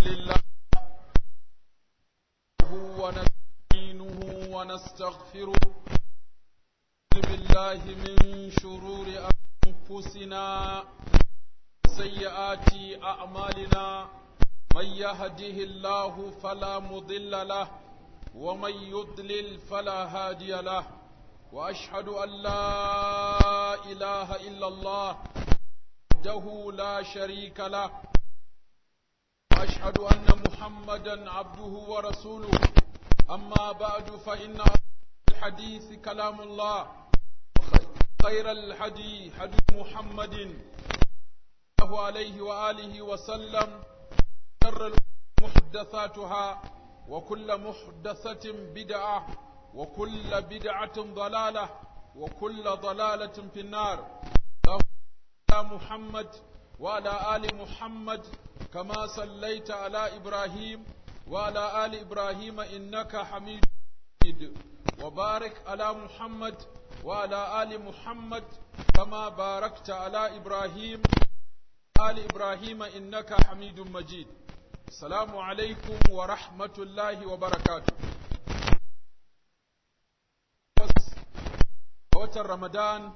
لله ونستعينه ونستغفره بالله من شرور أنفسنا سيئات أعمالنا من يهده الله فلا مضل له ومن يضلل فلا هادي له وأشهد أن لا إله إلا الله وحده لا شريك له وأشهد أن محمدا عبده ورسوله أما بعد فإن الحديث كلام الله خير الحدي حديث محمد الله عليه وآله وسلم شر محدثاتها وكل محدثة بدعة وكل بدعة ضلالة وكل ضلالة في النار محمد وعلى آل محمد كما صليت على إبراهيم وعلى آل إبراهيم إنك حميد مجيد وبارك على محمد وعلى آل محمد كما باركت على إبراهيم آل إبراهيم إنك حميد مجيد السلام عليكم ورحمة الله وبركاته watan Ramadan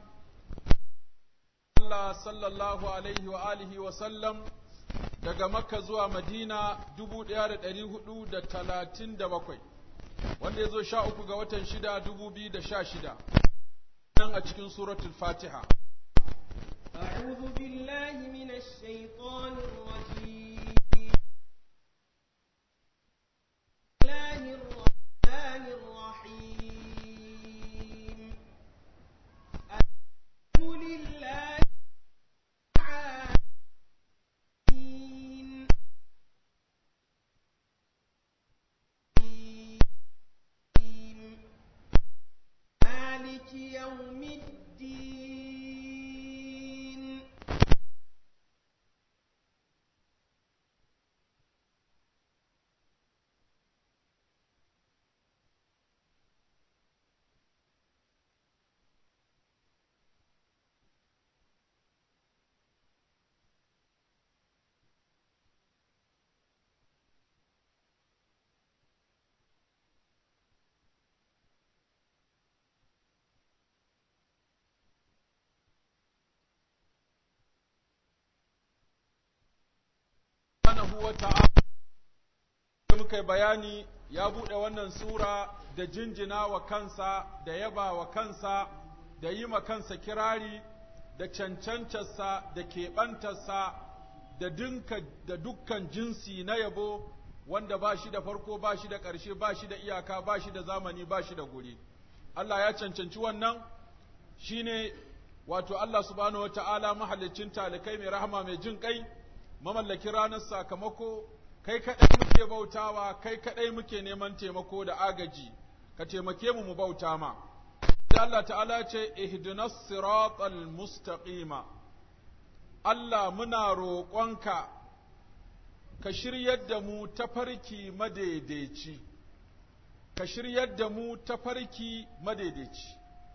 Allah sallallahu alaihi wa alihi wa sallam daga Makka zuwa Madina dubu ɗaya da ɗari hudu da talatin da bakwai wanda ya zo sha uku ga watan shida dubu biyu da sha shida nan a cikin suratul Fatiha. أعوذ بالله من الشيطان الرجيم بسم الله الرحمن الرحيم الحمد لله العالمين مالك يوم الدين subhanahu wa ta'ala da muka yi bayani ya buɗe wannan sura da jinjina wa kansa da yaba wa kansa da yi ma kansa kirari da cancancarsa da keɓantarsa da dinka da dukkan jinsi na yabo wanda ba shi da farko ba shi da ƙarshe ba shi da iyaka ba shi da zamani ba shi da guri Allah ya cancanci wannan shine wato Allah subhanahu wa ta'ala mahalicin talikai mai rahama mai jin kai mamallaki ranar sakamako, kai kaɗai muke bautawa, kai kaɗai muke neman taimako da agaji, ka taimake mu mu bauta ma. Da Allah ta'ala ce, ihdinas siratal mustaqima Allah muna roƙonka, ka shiryar da mu tafarki madaidaici, ka shiryar da mu tafarki madaidaici.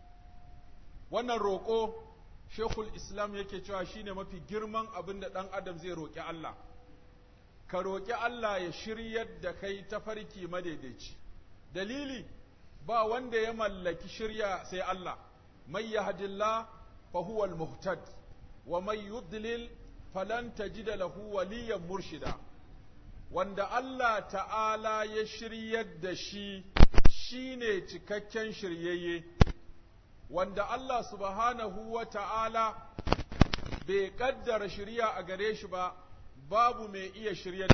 Wannan roƙo Shekul Islam yake cewa shine mafi girman abin da ɗan adam zai roƙi Allah, ka roƙi Allah ya shiryar da kai ta farki madaidaici. Dalili, ba wanda ya mallaki shirya sai Allah, mai yahdillah fa huwa muhtad wa mai yudlil falan tajida lahu waliyan murshida. Wanda Allah ta'ala ya shiryar da shi shine cikakken shiryayye. wanda Allah subhanahu wa ta'ala bai ƙaddara shirya a gare shi ba, babu mai iya shirya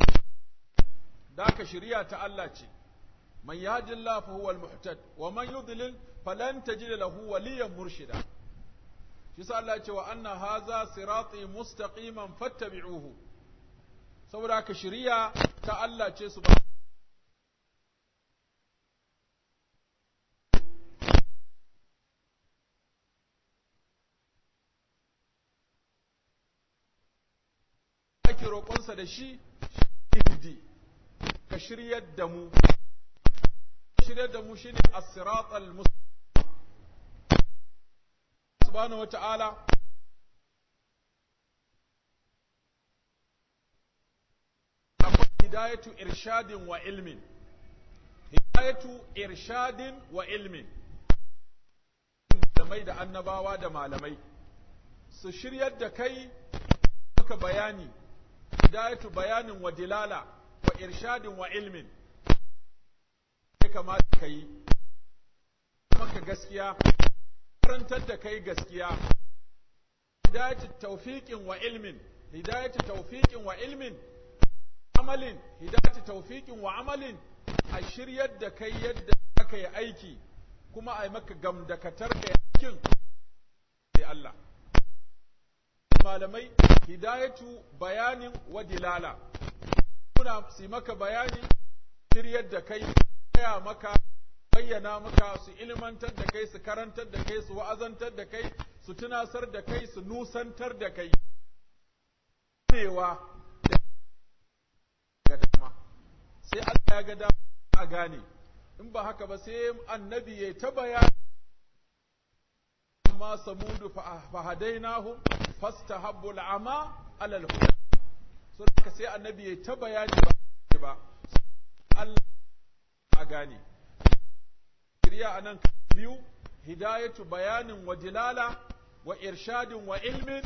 da ka shirya ta Allah ce, man yajin fa huwa al-muhtad wa man yudlil falan tajida lahu waliyan murshida. Shi sa Allah ce wa anna haza sirati mustaqiman fattabi'uhu. Saboda haka shirya ta Allah ce su ba ake roƙonsa da shi ihdi ka shiryar da mu shiryar da mu shine as-siratal mustaqim subhanahu wata'ala akwai hidayatu irshadin wa ilmin hidayatu irshadin wa ilmin malamai da annabawa da malamai su shiryar da kai maka bayani hidayatu bayanin wa dilala wa irshadin wa ilmin ya kamata ka yi maka gaskiya karantar da kai gaskiya hidayatu tawfiqin wa ilmin hidayatu tawfiqin wa ilmin amalin hidayatu tawfiqin wa amalin a shiryar da kai yadda aka yi aiki kuma a yi maka gamdakatar ka aikin sai Allah malamai hidayatu bayanin wa dilala kuna su maka bayani shiryar da kai gaya maka bayyana maka su ilmantar da kai su karantar da kai su wa'azantar da kai su tunasar da kai su nusantar da kai ganewa da dama sai Allah ya ga dama a gane in ba haka ba sai annabi ya ta bayani amma samudu fa hadainahum fastahabbu al'ama ala al-huda so haka sai annabi ya ta bayani ba ba Allah a gane shirya anan biyu hidayatu bayanin wa dilala wa irshadin wa ilmin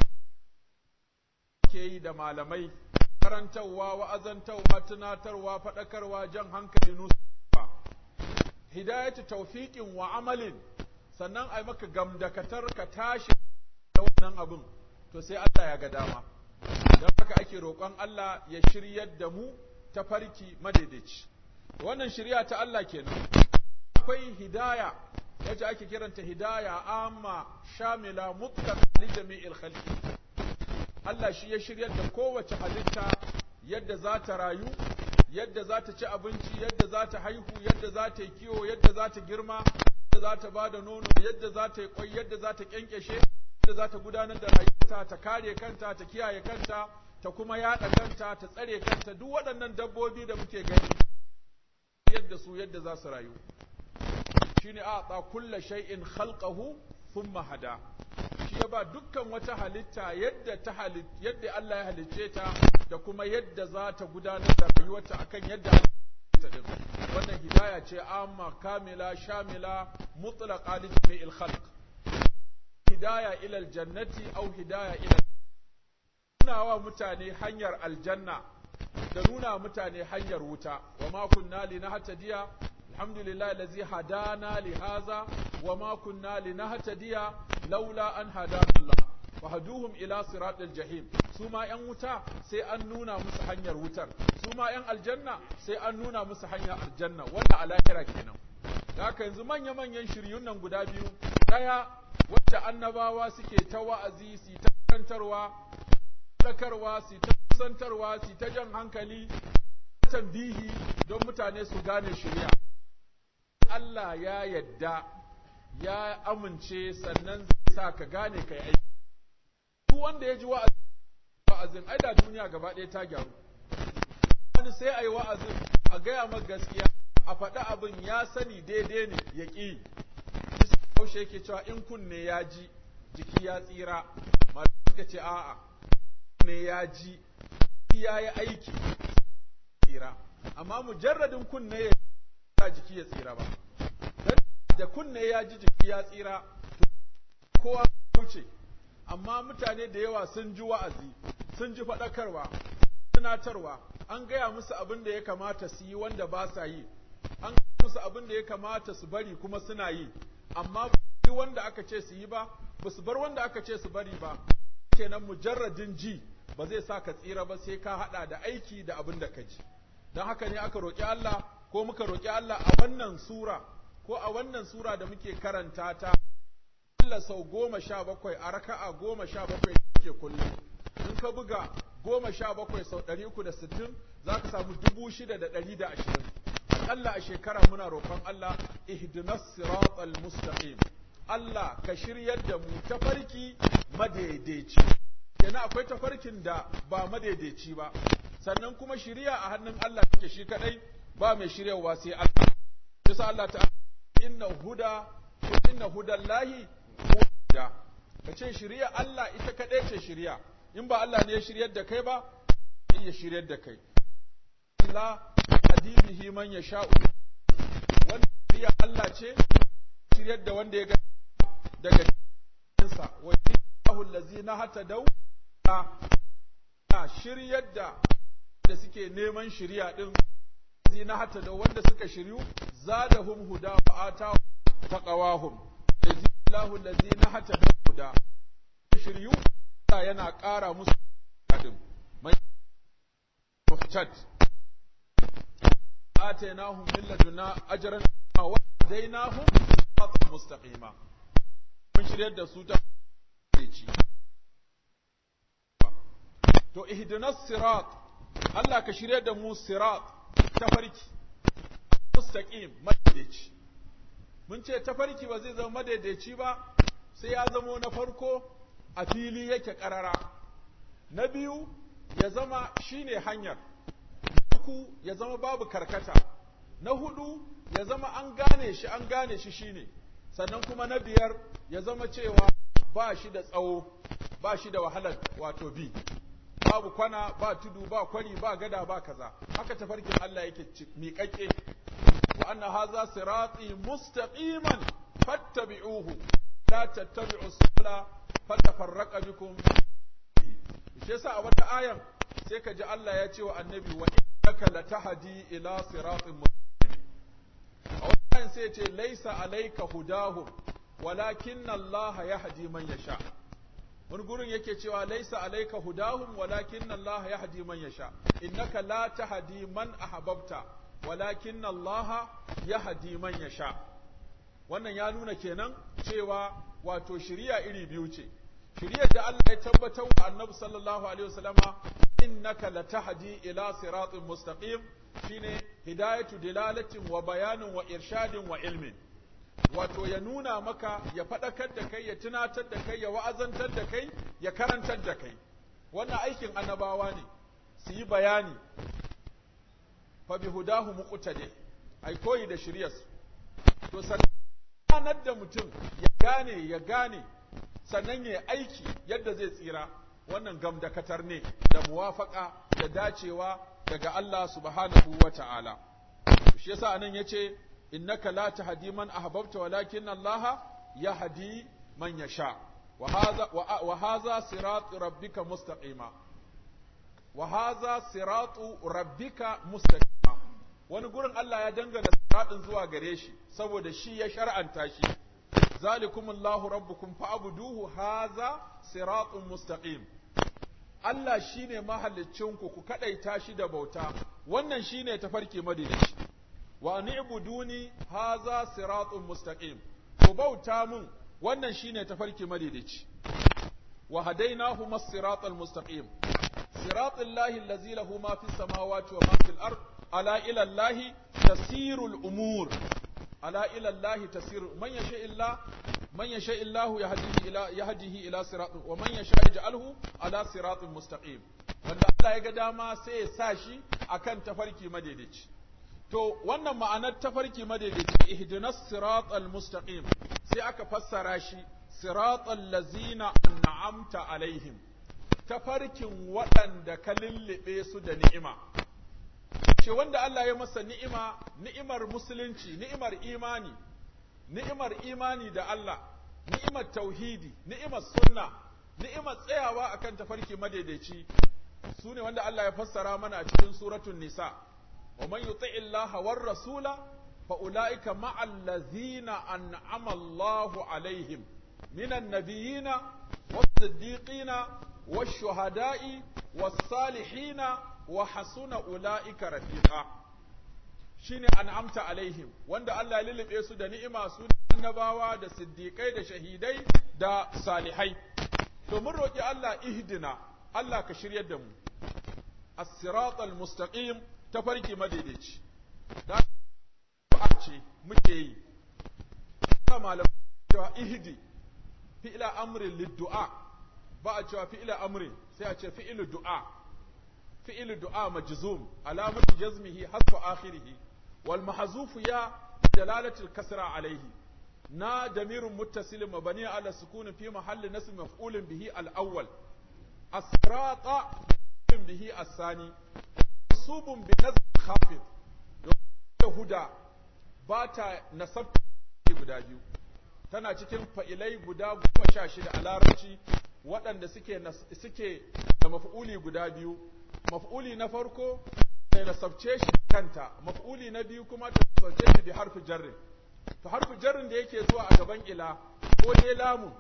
ke yi da malamai karantarwa wa'azantarwa tunatarwa faɗakarwa jan hankali nusa hidayatu tawfiqin wa amalin sannan ai maka gamdakatar ka tashi da wannan abin to sai Allah ya ga dama don haka ake roƙon Allah ya shiryar da mu ta farki madaidaici wannan shirya ta Allah kenan akwai hidaya wacce ake kiranta hidaya amma shamila mutlaq li jami'il khalqi Allah shi ya shiryar da kowace halitta yadda za ta rayu yadda za ta ci abinci yadda za ta haihu yadda za ta yi kiwo yadda za ta girma yadda za ta ba da nono yadda za ta yi kwai yadda za ta kyankyashe yadda za ta gudanar da rayuwarta ta kare kanta ta kiyaye kanta ta kuma yaɗa kanta ta tsare kanta duk waɗannan dabbobi da muke gani yadda su yadda za su rayu shine a ta kulla shay'in khalqahu thumma hada shi ya ba dukkan wata halitta yadda ta halit yadda Allah ya halicce ta da kuma yadda za ta gudanar da rayuwarta akan yadda ta din wannan hidaya ce amma kamila shamila mutlaqa li jami'il khalq hidaya ila aljannati aw hidaya ila nuna wa mutane hanyar aljanna da nuna mutane hanyar wuta wa ma kunna linahtadiya alhamdulillah allazi hadana li hadha wa ma kunna linahtadiya laula an hadana Allah wa haduhum ila siratil jahim su ma yan wuta sai an nuna musu hanyar wutar su ma yan aljanna sai an nuna musu hanyar aljanna wannan a lahira kenan da haka yanzu manya manyan shiryun nan guda biyu daya wacce annabawa suke ta wa'azi su ta karantarwa sakarwa su ta kusantarwa su ta jan hankali tambihi don mutane su gane shirya Allah ya yadda ya amince sannan zai sa ka gane kai aiki duk wanda ya ji wa'azin ai da duniya gaba ɗaya ta gyaru wani sai a yi wa'azin a gaya maka gaskiya a faɗi abin ya sani daidai ne ya ƙi haushe yake cewa in kunne ya ji jiki ya tsira ma suka ce a'a kunne ya ji ya yi aiki tsira amma mujarradin kunne ya sa jiki ya tsira ba da kunne ya ji jiki ya tsira kowa wuce amma mutane da yawa sun ji wa'azi sun ji faɗakarwa tunatarwa an gaya musu abin da ya kamata su yi wanda ba sa yi an gaya musu abin da ya kamata su bari kuma suna yi amma ba wanda aka ce su yi ba ba su bar wanda aka ce su bari ba kenan mujarradin ji ba zai sa ka tsira ba sai ka haɗa da aiki da abin da ka ji don haka ne aka roƙi Allah ko muka roƙi Allah a wannan sura ko a wannan sura da muke karanta ta Allah sau goma sha bakwai a raka'a goma sha bakwai ke kullum in ka buga goma sha bakwai sau ɗari uku da sittin za ka samu dubu shida da ɗari da ashirin aƙalla a shekara muna roƙon Allah ihdinas siratal mustaqim Allah ka shiryar da mu tafarki madaidaici kenan akwai tafarkin da ba madaidaici ba sannan kuma shiriya a hannun Allah take shi kadai ba mai shiryawa sai Allah yasa Allah ta inna huda inna hudallahi huda kace shiriya Allah ita kadai ce shiriya in ba Allah ne ya shiryar da kai ba iya shiryar da kai Allah hadi bihi man yasha'u wannan shirya Allah ce shiryar da wanda ya ga daga cikinsa wa yahul allazina hatadaw shiryar da da suke neman shiriya din allazina hatadaw wanda suka shiryu zadahum huda wa ata taqawahum yazillahu allazina hatadaw huda shiryu Allah yana ƙara musu din mai muhtad آتيناهم من لدنا أجرا وهديناهم صراطا مستقيما mun shiryar da su ta ci to ihdinas sirat Allah ka shiryar da mu sirat tafarki mustaqim madaidaici mun ce tafarki ba zai zama madaidaici ba sai ya zamo na farko a fili yake karara na biyu ya zama shine hanyar uku ya zama babu karkata na hudu ya zama an gane shi an gane shi shine sannan kuma na biyar ya zama cewa ba shi da tsawo ba shi da wahalar wato bi babu kwana ba tudu ba kwari ba gada ba kaza haka tafarkin Allah yake miƙaƙe wa anna hadha sirati mustaqiman fattabi'uhu la tattabi'u subula fatafarraqa bikum shi yasa a wata ayan sai ka ji Allah ya ce wa annabi wa innaka latahdi ila siratin mustaqim a wannan sai ce laisa alayka hudahum walakin Allah yahdi man yasha wani gurin yake cewa laisa alayka hudahum walakin Allah yahdi man yasha innaka la tahdi man ahbabta walakin Allah yahdi man yasha wannan ya nuna kenan cewa wato shiriya iri biyu ce shiriyar da Allah ya tabbatar wa Annabi sallallahu alaihi wasallama innaka latahdi ila siratin mustaqim shine hidayatu dilalatin wa bayanin wa irshadin wa ilmin wato ya nuna maka ya faɗakar da kai ya tunatar da kai ya wa'azantar da kai ya karantar da kai wannan aikin annabawa ne su yi bayani fa bi hudahu muqtadi ai koyi da shiryarsu to sanar da mutum ya gane ya gane sannan ya aiki yadda zai tsira wannan gamdakatar ne da muwafaka da dacewa daga Allah subhanahu wa ta'ala. Shi yasa anan ya ce, Innaka la tahdi man ahbabta walakin Allah ya hadi man ya sha, wa haza siratu rabbika mustaqima. Wa haza siratu rabbika mustaqima. Wani gurin Allah ya dangana siratin zuwa gare shi, saboda shi ya shar'anta shi. ذلكم الله ربكم فاعبدوه هذا صراط مستقيم Allah shine mahallicinku ku kadaita shi da bauta wannan shine tafarki madidaci wa ni'buduni haza siratun mustaqim ku bauta mun wannan shine tafarki madidaci wa hadainahu mas-siratal mustaqim siratal lahi allazi lahu ma fis samawati wa ma fil ard ala ila allahi tasirul umur ala ila Allah tasiru man yasha illa man yasha illahu yahdihi ila yahdihi ila sirat wa man yasha yaj'alhu ala siratin mustaqim wanda Allah ya ga dama sai ya sa shi akan tafarki madaidaici to wannan ma'anar tafarki madaidaici ihdinas siratal mustaqim sai aka fassara shi siratal lazina an'amta alaihim tafarkin waɗanda ka lullube su da ni'ima ce wanda Allah ya masa ni'ima, ni'imar musulunci, ni'imar imani, ni'imar imani da Allah, ni'imar tauhidi, ni'imar sunna, ni'imar tsayawa akan tafarki madaidaici, su ne wanda Allah ya fassara mana a cikin suratun nisa, wa man yuti illaha war rasula fa ulaika ma'al ladzina an'ama Allahu alaihim minan nabiyina was-siddiqina wash-shuhada'i was-salihina wa hasuna ula'ika rafiqa shine an'amta alaihim wanda Allah ya lulube su da ni'ima su annabawa da siddiqai da shahidai da salihai to mun roki Allah ihdina Allah ka shiryar da mu as-siratal mustaqim tafarki madaidaici da ce muke yi ba malam cewa ihdi fi'la amrin lid-du'a ba a cewa fi'la amrin sai a ce fi'lu du'a فعل دعاء مجزوم علامة جزمه حذف آخره والمحذوف يا دلالة الكسرة عليه نا ضمير متصل مبني على السكون في محل نصب مفعول به الأول الصراط به الثاني mansubun bi nazar khafid yahuda ba ta nasabta guda biyu tana cikin fa'ilai guda goma sha shida a larabci waɗanda suke suke da maf'uli guda biyu maf'uli na farko ta nasabce shi kanta maf'uli na biyu kuma ta nasabce shi bi harfi jarrin to harfi jarrin da yake zuwa a gaban ila ko dai lamun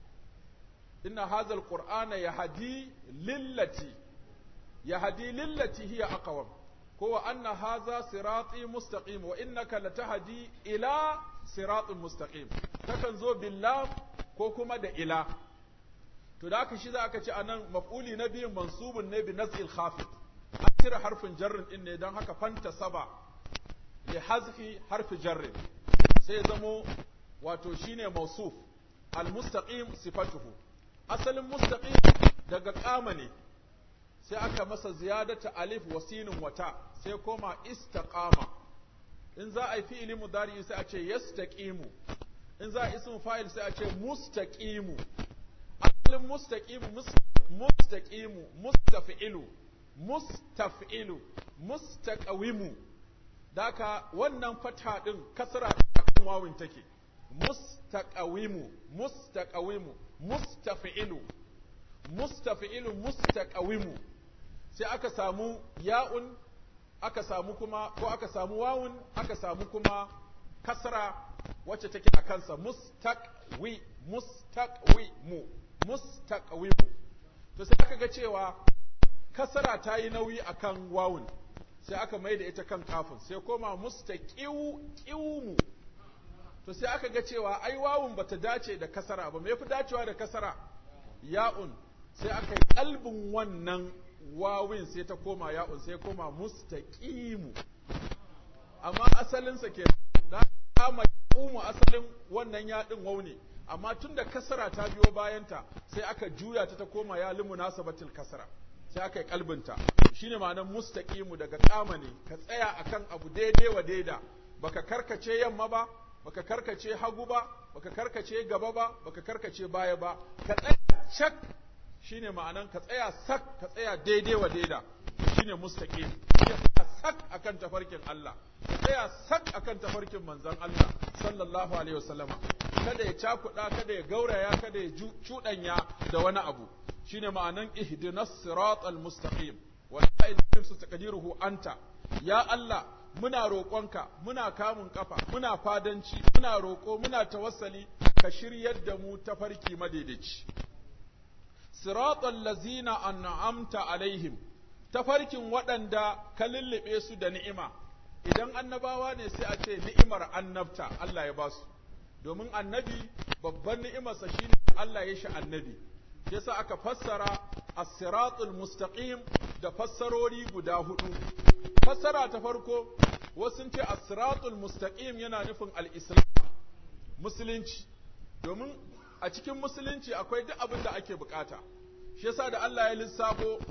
inna hadha alqur'ana yahdi lillati yahdi lillati hiya aqwam ko wa anna hadha sirati mustaqim wa innaka latahdi ila siratin mustaqim takan zo billah ko kuma da ila to da haka shi za aka ce anan maf'uli na biyun mansubun ne bi nazil khafid an cire harfin jarrin din ne don haka fanta saba li hazfi harfi jarrin sai zamo wato shine mausuf al mustaqim sifatuhu asalin mustaqim daga kama ne sai aka masa ziyadata alif wa sinin wata sai koma istaqama in za a yi fi'ili mudari sai a ce yastaqimu in za a ismu fa'il sai a ce mustaqimu asalin mustaqimu mustaqimu mustafi'ilu mustaf'ilu mustaqawimu daka wannan fata din kasra akan wawin take mustaqawimu mustaqawimu mustafi'ilu mustafi'ilu mustaqawimu sai aka samu ya'un aka samu kuma ko aka samu wawun aka samu kuma kasra wacce take a kansa mustaqwi mustaqwi mu mustaqwi mu to sai aka ga cewa kasra ta yi nauyi akan wawun sai aka mai da ita kan kafin sai koma mustaqiw qiwmu to sai aka ga cewa ai wawun bata dace da kasara ba me yafi dacewa da kasara ya'un sai aka yi kalbin wannan wawin sai ta koma ya'un sai koma mustaqimu amma asalinsa ke da kama umu asalin wannan yaɗin waune amma tun da kasara ta biyo bayanta sai aka juya ta ta koma ya limu nasabatil kasara sai aka yi kalbinta shine ma'anar mustaqimu daga kama ne ka tsaya akan abu daidai wa daida baka karkace yamma ba baka karkace hagu ba baka karkace gaba ba baka karkace baya ba ka tsaya cak shine ma'anan ka tsaya sak ka tsaya daidai wa daida shine mustaqim ka tsaya sak akan tafarkin Allah ka tsaya sak akan tafarkin manzon Allah sallallahu alaihi wasallama kada ya cakuɗa kada ya gauraya kada ya cuɗanya da wani abu shine ma'anan ihdinas siratal mustaqim wa ta'idun su taqdiruhu anta ya Allah muna roƙonka muna kamun kafa muna fadanci muna roƙo muna tawassali ka shiryar da mu tafarki madaidaici siratal lazina an'amta alaihim tafarkin waɗanda ka lullube su da ni'ima idan annabawa ne sai a ce ni'imar annabta Allah ya basu domin annabi babban ni'imarsa shine Allah ya shi annabi yasa aka fassara as-siratul mustaqim da fassarori guda hudu fassara ta farko wasu ce as-siratul mustaqim yana nufin al-islam musulunci domin a cikin musulunci akwai duk abin da ake bukata shi yasa da Allah ya lissafo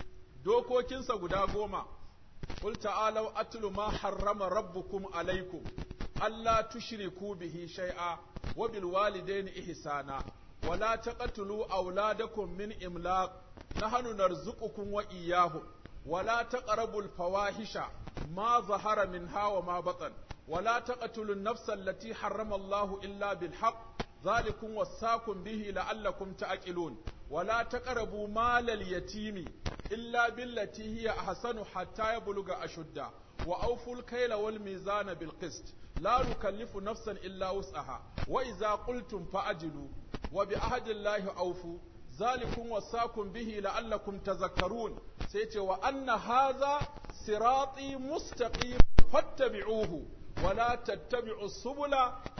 dokokinsa guda goma qul ta'alu atlu ma harrama rabbukum alaikum alla tushriku bihi shay'a wa bil walidayni ihsana wa la taqtulu awladakum min imlaq nahnu narzuqukum wa iyyahum wa la taqrabul fawahisha ma zahara minha wa ma batan wa la taqtulu an-nafsa allati harrama Allahu illa bil haqq ذلكم وصاكم به لعلكم تعقلون ولا تقربوا مال اليتيم إلا بالتي هي أحسن حتى يبلغ أشده وأوفوا الكيل والميزان بالقسط لا نكلف نفسا إلا وسعها وإذا قلتم فأجلوا وبعهد الله أوفوا ذلكم وصاكم به لعلكم تذكرون سيتي وأن هذا صراطي مستقيم فاتبعوه ولا تتبعوا السبل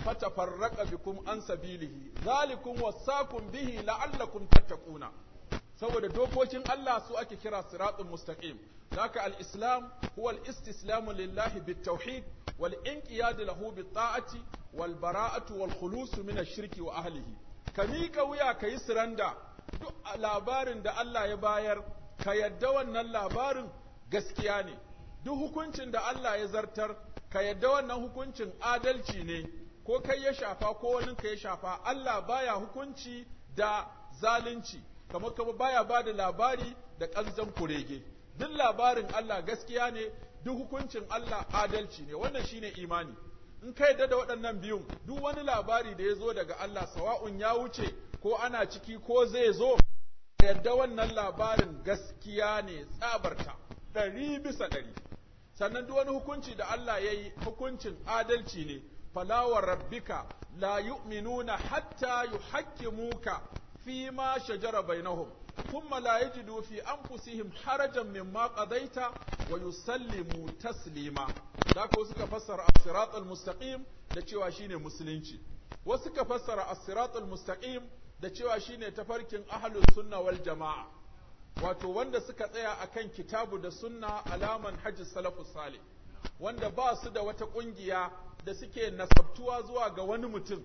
فتفرق بكم عن سبيله ذلكم وصاكم به لعلكم تتقون saboda dokokin Allah su ake kira siratun mustaqim zaka al-islam huwa al-istislamu lillahi bit-tauhid wal inqiyad lahu bit-ta'ati wal bara'atu wal khulus min ash-shirki wa ahlihi ka mika wuya kayi siranda duk labarin da Allah ya bayar ka yadda wannan labarin gaskiya ne duk hukuncin da Allah ya zartar ka yadda wannan hukuncin adalci ne ko kai ya shafa ko wani ka ya shafa Allah baya hukunci da zalunci kamar kama baya ba da labari da ƙanzan kurege duk labarin Allah gaskiya ne duk hukuncin Allah adalci ne wannan shine imani in ka yadda da waɗannan biyun duk wani labari da ya zo daga Allah sawa'un ya wuce ko ana ciki ko zai zo yadda wannan labarin gaskiya ne tsabarta ɗari bisa ɗari sannan duk wani hukunci da Allah ya yi hukuncin adalci ne falawar rabbika la yu'minuna hatta yuhakkimuka fi ma shajara bainahum thumma la yajidu fi anfusihim harajan mimma qadaita wa yusallimu taslima da ko suka fassara as-siratal mustaqim da cewa shine musulunci wasu suka fassara as-siratal mustaqim da cewa shine tafarkin ahlus sunna wal jamaa wato wanda suka tsaya akan kitabu da sunna alaman hajji salafus salih wanda ba su da wata kungiya da suke nasabtuwa zuwa ga wani mutum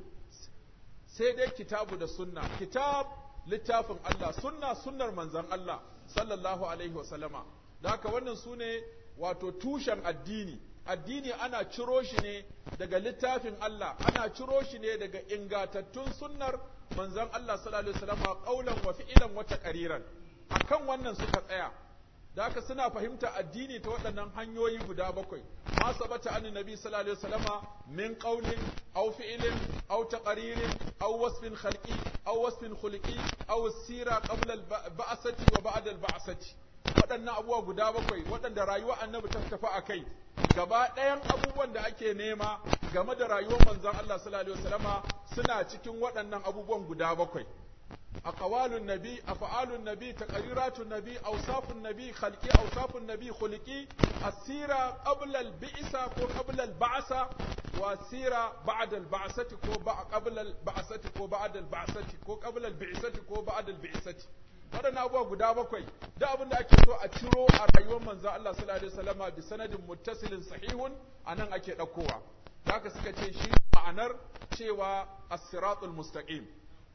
sai dai kitabu da sunna kitab littafin Allah sunna sunnar manzon Allah sallallahu alaihi wa sallama da haka wannan sune wato tushen addini addini ana ciro shi ne daga littafin Allah ana ciro shi ne daga ingatattun sunnar manzon Allah sallallahu alaihi wa sallama qaulan wa fi'lan wa taqriran akan wannan suka tsaya da haka suna fahimta addini ta waɗannan hanyoyi guda bakwai ma sabata an nabi sallallahu alaihi wasallama min qawlin aw fi'lin aw taqririn aw wasfin khalqi aw wasfin khuluqi aw sira qabla al-ba'sati wa ba'da al-ba'sati waɗannan abubuwa guda bakwai waɗanda rayuwar annabi ta tafi a kai gaba ɗayan abubuwan da ake nema game da rayuwar manzon Allah sallallahu alaihi wasallama suna cikin waɗannan abubuwan guda bakwai أقوال النبي أفعال النبي تقريرات النبي أوصاف النبي خلقي أوصاف النبي خلقي السيرة قبل البعثة وقبل البعثة والسيرة بعد البعثة قبل البعثة وبعد البعثة وقبل البعثة وبعد البعثة waɗannan abubuwa guda bakwai da abin da ake so a ciro a rayuwar manzo Allah sallallahu alaihi wasallama bi sanadin muttasilin sahihun anan ake ɗaukowa da haka suka ce shi ma'anar cewa as-siratul mustaqim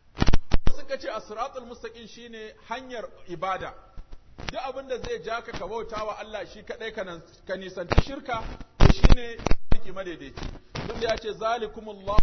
suka ce as-siratul mustaqim shine hanyar ibada duk abin da zai ja ka ka bauta wa Allah shi kadai ka nisanci shirka to shine yake madaidaici duk ya ce zalikumullahu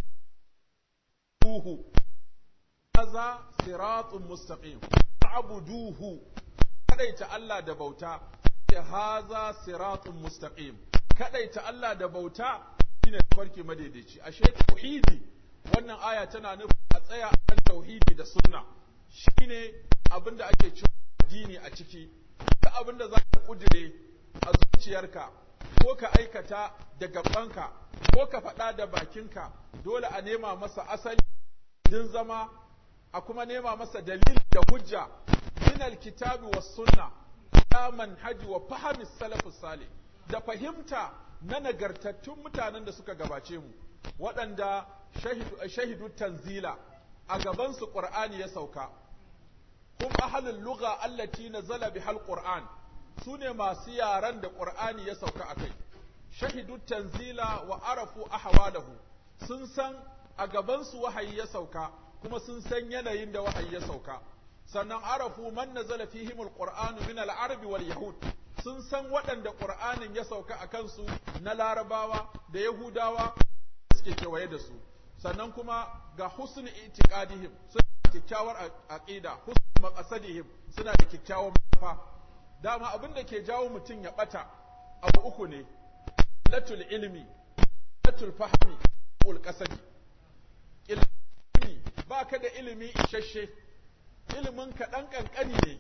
haza siratun mustaqim ta'buduhu kadaita Allah da bauta ce haza siratun mustaqim kadaita Allah da bauta shine farki madaidaici ashe tauhidi wannan aya tana nufin a tsaya a kan tauhidi da sunna shine abin da ake cin addini a ciki da abin da za ka kudire a zuciyarka ko ka aikata da gabanka ko ka faɗa da bakinka dole a nema masa asali din zama a kuma nema masa dalili da hujja min alkitabi was sunna ya manhaji wa fahmi salafus salih da fahimta na nagartattun mutanen da suka gabace mu waɗanda shahidu tanzila a gabansu ƙur'ani ya sauka hum ahlul lugha allati nazala bihal qur'an sune masu yaran da qur'ani ya sauka akai shahidu tanzila wa arafu ahwalahu sun san a gabansu wahayi ya sauka kuma sun san yanayin da wahayi ya sauka sannan arafu man nazala fihim alqur'anu min al-arabi wal yahud sun san waɗanda qur'anin ya sauka a kansu na larabawa da yahudawa suke kewaye da su sannan kuma ga husn itiqadihim suna da kyakkyawar aqida husn maqasadihim suna da kyakkyawar mafa dama abin da ke jawo mutum ya bata abu uku ne latul ilmi latul fahmi ul qasadi ilmi baka da ilimi isasshe ilimin ka dan kankani ne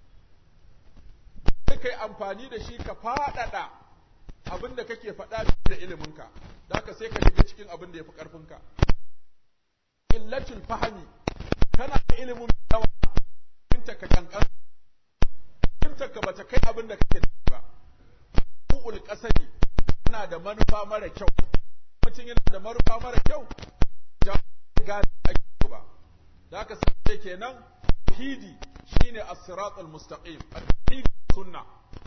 sai kai amfani da shi ka faɗaɗa abin da kake faɗa da iliminka da haka sai ka shiga cikin abin da ya fi ƙarfinka illatul fahami kana da ilimin yawa fahimta ka kankan fahimta ka bata kai abin da kake da ba ku'ul qasadi kana da manufa mara kyau mutum yana da manufa mara kyau ja ga ake ba da haka sai kenan tauhidi shine as-siratal mustaqim at-tauhid sunna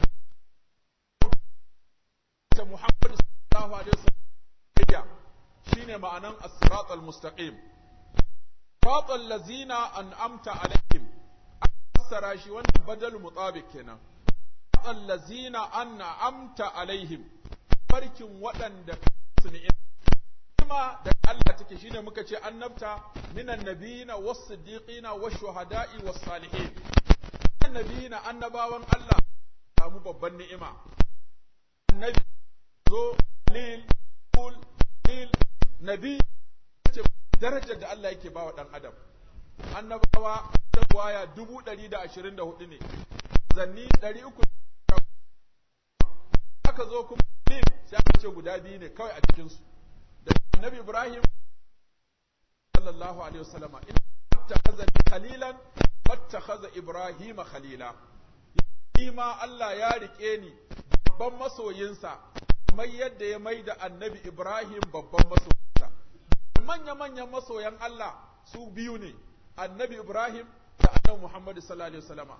ta Muhammad sallallahu alaihi wasallam shine ma'anan as-siratal mustaqim siratal ladzina an'amta alaihim fassara shi wannan badal mutabiq kenan siratal ladzina an'amta alaihim farkin waɗanda su ne kuma da Allah take shine muka ce annabta minan nabiyina was-siddiqina wash-shuhada'i was-salihin annabiyina annabawan Allah samu babban ni'ima annabi zo lil kul lil nabi ce darajar da Allah yake bawa dan adam annabawa da waya dubu ɗari da ashirin da hudu ne zanni ɗari uku aka zo kuma lil sai aka ce guda biyu ne kawai a cikinsu da annabi ibrahim sallallahu alaihi wasallama in takhazani khalilan fattakhadha ibrahima khalila ma Allah ya rike ni babban masoyinsa kamar yadda ya mai da annabi Ibrahim babban masoyinsa manya-manyan masoyan Allah su biyu ne annabi Ibrahim da annabi Muhammad sallallahu alaihi wasallama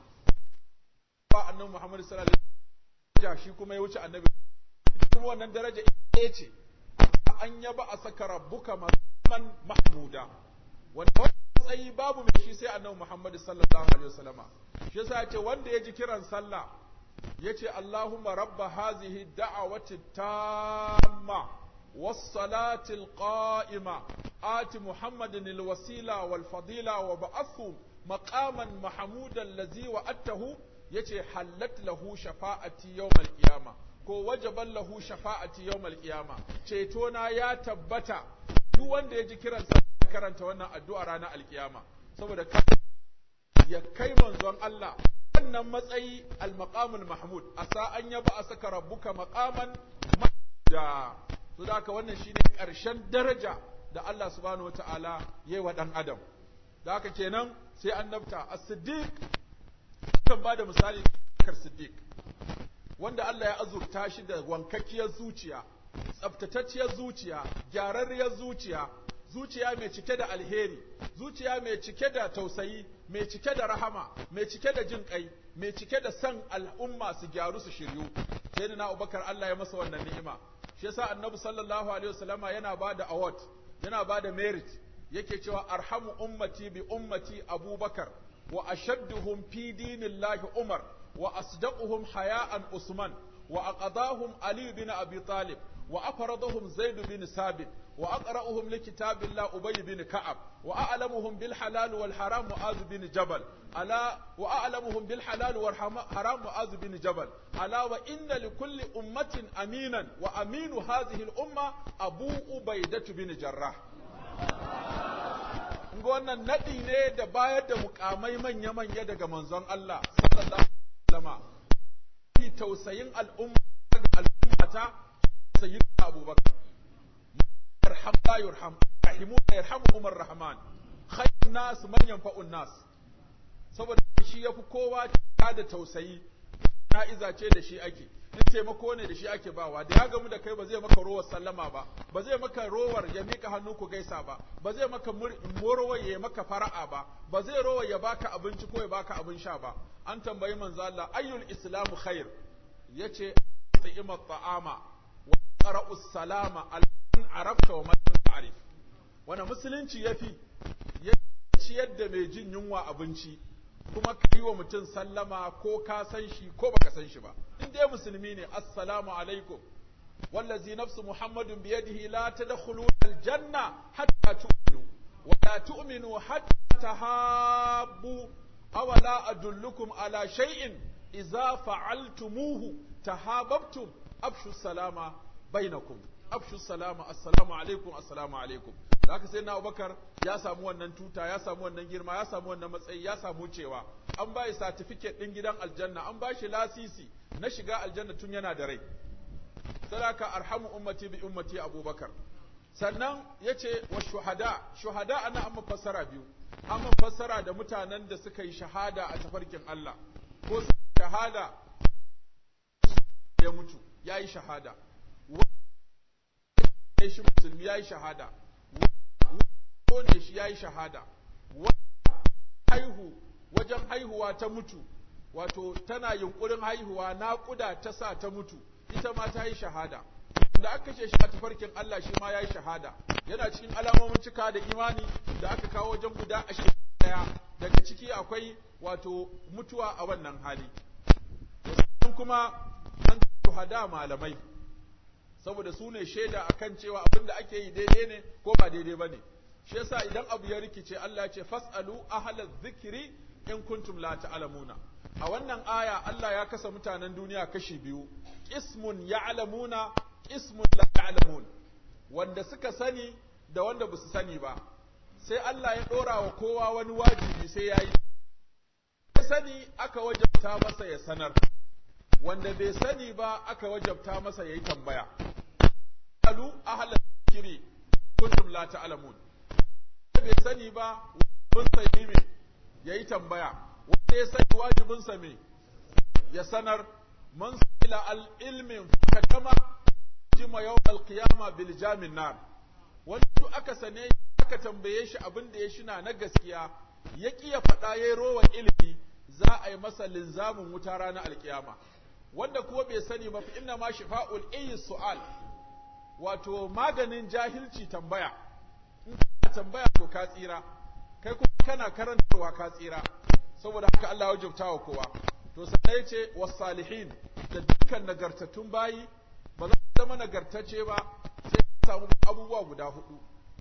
ba annabi Muhammad sallallahu alaihi wasallama shi kuma ya wuce annabi kuma wannan daraja ita ce an yaba a saka rabbuka man mahmuda wanda matsayi babu mai shi sai annabi Muhammad sallallahu alaihi wasallama shi yasa yace wanda ya ji kiran sallah yace Allahumma rabba hazihi da'awati tamma was-salati al-qa'ima ati Muhammadin al-wasila wal-fadila wa ba'athu maqaman mahmudan allazi wa'atahu yace hallat lahu shafa'ati yawm al-qiyama ko wajaban lahu shafa'ati yawm al-qiyama ceto na ya tabbata duk wanda ya ji kiran sallah karanta wannan addu'a ranar alkiyama saboda ya kai manzon Allah wannan matsayi al-maqamul mahmud asa an yaba a saka rabbuka maqaman da to da wannan shine ƙarshen daraja da Allah subhanahu wataala yayi wa dan adam da haka kenan sai annabta as-siddiq kan bada misali kar siddiq wanda Allah ya azurta shi da wankakkiyar zuciya tsaftatacciyar zuciya gyararriyar zuciya zuciya mai cike da alheri zuciya mai cike da tausayi mai cike da rahama mai cike da jin kai mai cike da san al'umma su gyaru su shiryu sai da na abubakar Allah ya masa wannan ni'ima shi yasa annabi sallallahu alaihi wasallama yana ba da award yana ba da merit yake cewa arhamu ummati bi ummati abubakar wa ashadduhum fi dinillahi umar wa asdaquhum haya'an usman wa aqadahum ali bin abi talib وأفرضهم زيد بن ثابت وأقرأهم لكتاب الله أبي بن كعب وأعلمهم بالحلال والحرام معاذ بن جبل ألا وأعلمهم بالحلال والحرام معاذ بن جبل ألا وإن لكل أمة أمينا وأمين هذه الأمة أبو أبيدة بن جراح wannan naɗi ne da bayar da mukamai manya-manya daga manzon Allah sallallahu alaihi wasallam fi tausayin al'umma ga al'ummata sayyidina abubakar yarham la yurham rahimu yarhamuhum arrahman khayrun nas man yanfa'un nas saboda shi yafi kowa da tausayi na'iza ce da shi ake in taimako ne da shi ake bawa da ya gamu da kai ba zai maka rowar sallama ba ba zai maka rowar ya mika hannu ku gaisa ba ba zai maka morowar ya maka fara'a ba ba zai rowar ya baka abinci ko ya baka abin sha ba an tambayi manzo Allah ayyul islamu khair yace ta'ima ta'ama qara'u salama al arabta wa man ta'rif wanda musulunci yafi ya ciyar da mai jin yunwa abinci kuma ka yi wa mutum sallama ko ka san shi ko baka san shi ba in dai musulmi ne assalamu alaikum wallazi nafsu muhammadun biyadihi la tadkhulu aljanna hatta tu'minu wa la tu'minu hatta tahabbu aw la adullukum ala shay'in idza fa'altumuhu tahabbtum afshu salama bainakum afshu salama assalamu alaikum assalamu alaikum da haka sai na abubakar ya samu wannan tuta ya samu wannan girma ya samu wannan matsayi ya samu cewa an ba shi certificate din gidan aljanna an ba shi lasisi na shiga aljanna tun yana da rai sadaka arhamu ummati bi ummati abubakar sannan yace wa shuhada shuhada ana amma fassara biyu amma fassara da mutanen da suka yi shahada a tafarkin Allah ko shahada ya mutu yayi shahada ya shi musulmi ya yi shahada ne shi ya yi shahada haihu wajen haihuwa ta mutu wato tana yunkurin haihuwa naƙuda ta sa ta mutu ita ma ta yi shahada da aka kashe shi a tafarkin Allah shi ma ya yi shahada yana cikin alamomin cika da imani da aka kawo wajen guda ashirin daya daga ciki akwai wato mutuwa a wannan hali kuma an shahada malamai saboda su ne shaida akan cewa abin da ake yi daidai ne ko ba daidai ba ne shi yasa idan abu ya rikice Allah ya ce fasalu ahlaz zikri in kuntum la ta'lamuna a wannan aya Allah ya kasa mutanen duniya kashi biyu ismun ya'lamuna ismun la ya'lamun wanda suka sani da wanda ba su sani ba sai Allah ya ɗora wa kowa wani wajibi sai ya yi ya sani aka wajabta masa ya sanar wanda bai sani ba aka wajabta masa ya yi tambaya alu ahla kiri kuntum la ta'lamun bai sani ba wajibin sa yi me yayi tambaya wanda ya sani wajibin sa me ya sanar man sila al ilmin fakatama jima yawm al qiyama bil jamin nar wanda duk aka sane aka tambaye shi abin da ya shina na gaskiya ya ƙi ya faɗa ya yi rowan ilimi za a yi masa linzamin wuta ranar alkiyama wanda kuwa bai sani ba fi inna ma shifa'ul iyi su'al wato maganin jahilci tambaya in ka tambaya to ka tsira kai kuma kana karantarwa ka tsira saboda haka Allah ya wajabta wa kowa to sai ya ce wasalihin da dukkan nagartattun bayi ba za su zama nagartacce ba sai ka samu abubuwa guda hudu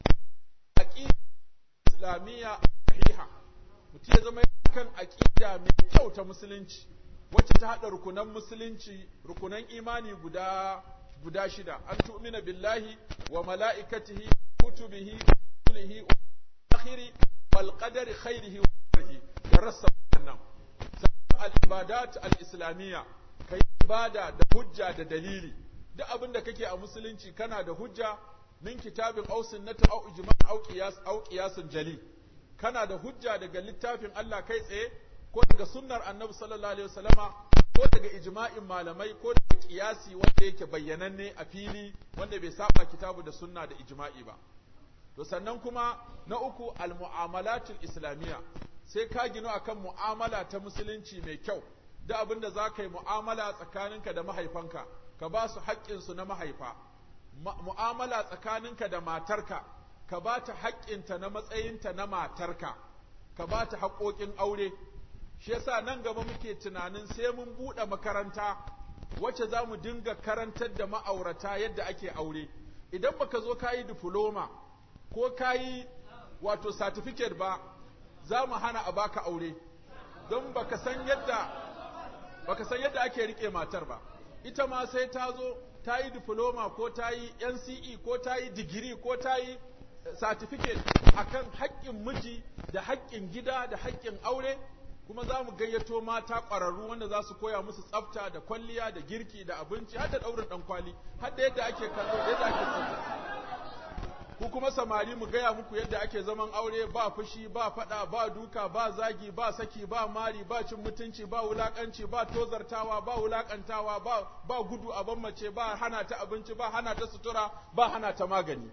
aqida islamiyya sahiha mutum ya zama kan aqida mai kyau ta musulunci wacce ta hada rukunan musulunci rukunan imani guda guda shida an tu'mina billahi wa mala'ikatihi kutubihi rusulihi wa akhiri wal qadari khairihi wa sharrihi da rassa wannan al ibadat al islamiyya kai ibada da hujja da dalili duk abin da kake a musulunci kana da hujja min kitabin aw sunnatin aw ijma' aw qiyas aw qiyasun jali kana da hujja daga littafin Allah kai tsaye ko daga sunnar Annabi sallallahu alaihi wasallama ko daga ijma'in malamai ko daga qiyasi wanda yake bayyananne a fili wanda bai saba kitabu da sunna da ijma'i ba to sannan kuma na uku al-mu'amalatul islamiyya sai ka gino akan mu'amala ta musulunci mai kyau da abin da za ka yi mu'amala tsakaninka da mahaifanka ka ba su haƙƙinsu na mahaifa mu'amala tsakaninka da matarka ka ba ta haƙƙinta na matsayinta na matarka ka ba ta haƙoƙin aure shi yasa nan gaba muke tunanin sai mun buɗe makaranta wacce za mu dinga karantar da ma'aurata yadda ake aure idan baka zo ka yi difloma ko ka yi wato certificate ba za mu hana a baka aure don baka san yadda baka san yadda ake rike matar ba ita ma sai ta zo ta yi diploma ko ta yi NCE ko ta yi digiri ko ta yi certificate akan haƙƙin miji da haƙƙin gida da haƙƙin aure kuma za mu gayyato mata ƙwararru wanda za su koya musu tsafta da kwalliya da girki da abinci har da ɗaurin ɗan kwali har da yadda ake kallo yadda ake tsafta ku kuma samari mu gaya muku yadda ake zaman aure ba fushi ba fada ba duka ba zagi ba saki ba mari ba cin mutunci ba wulakanci ba tozartawa ba wulakantawa ba ba gudu a ban mace ba hana ta abinci ba hana ta sutura ba hana ta magani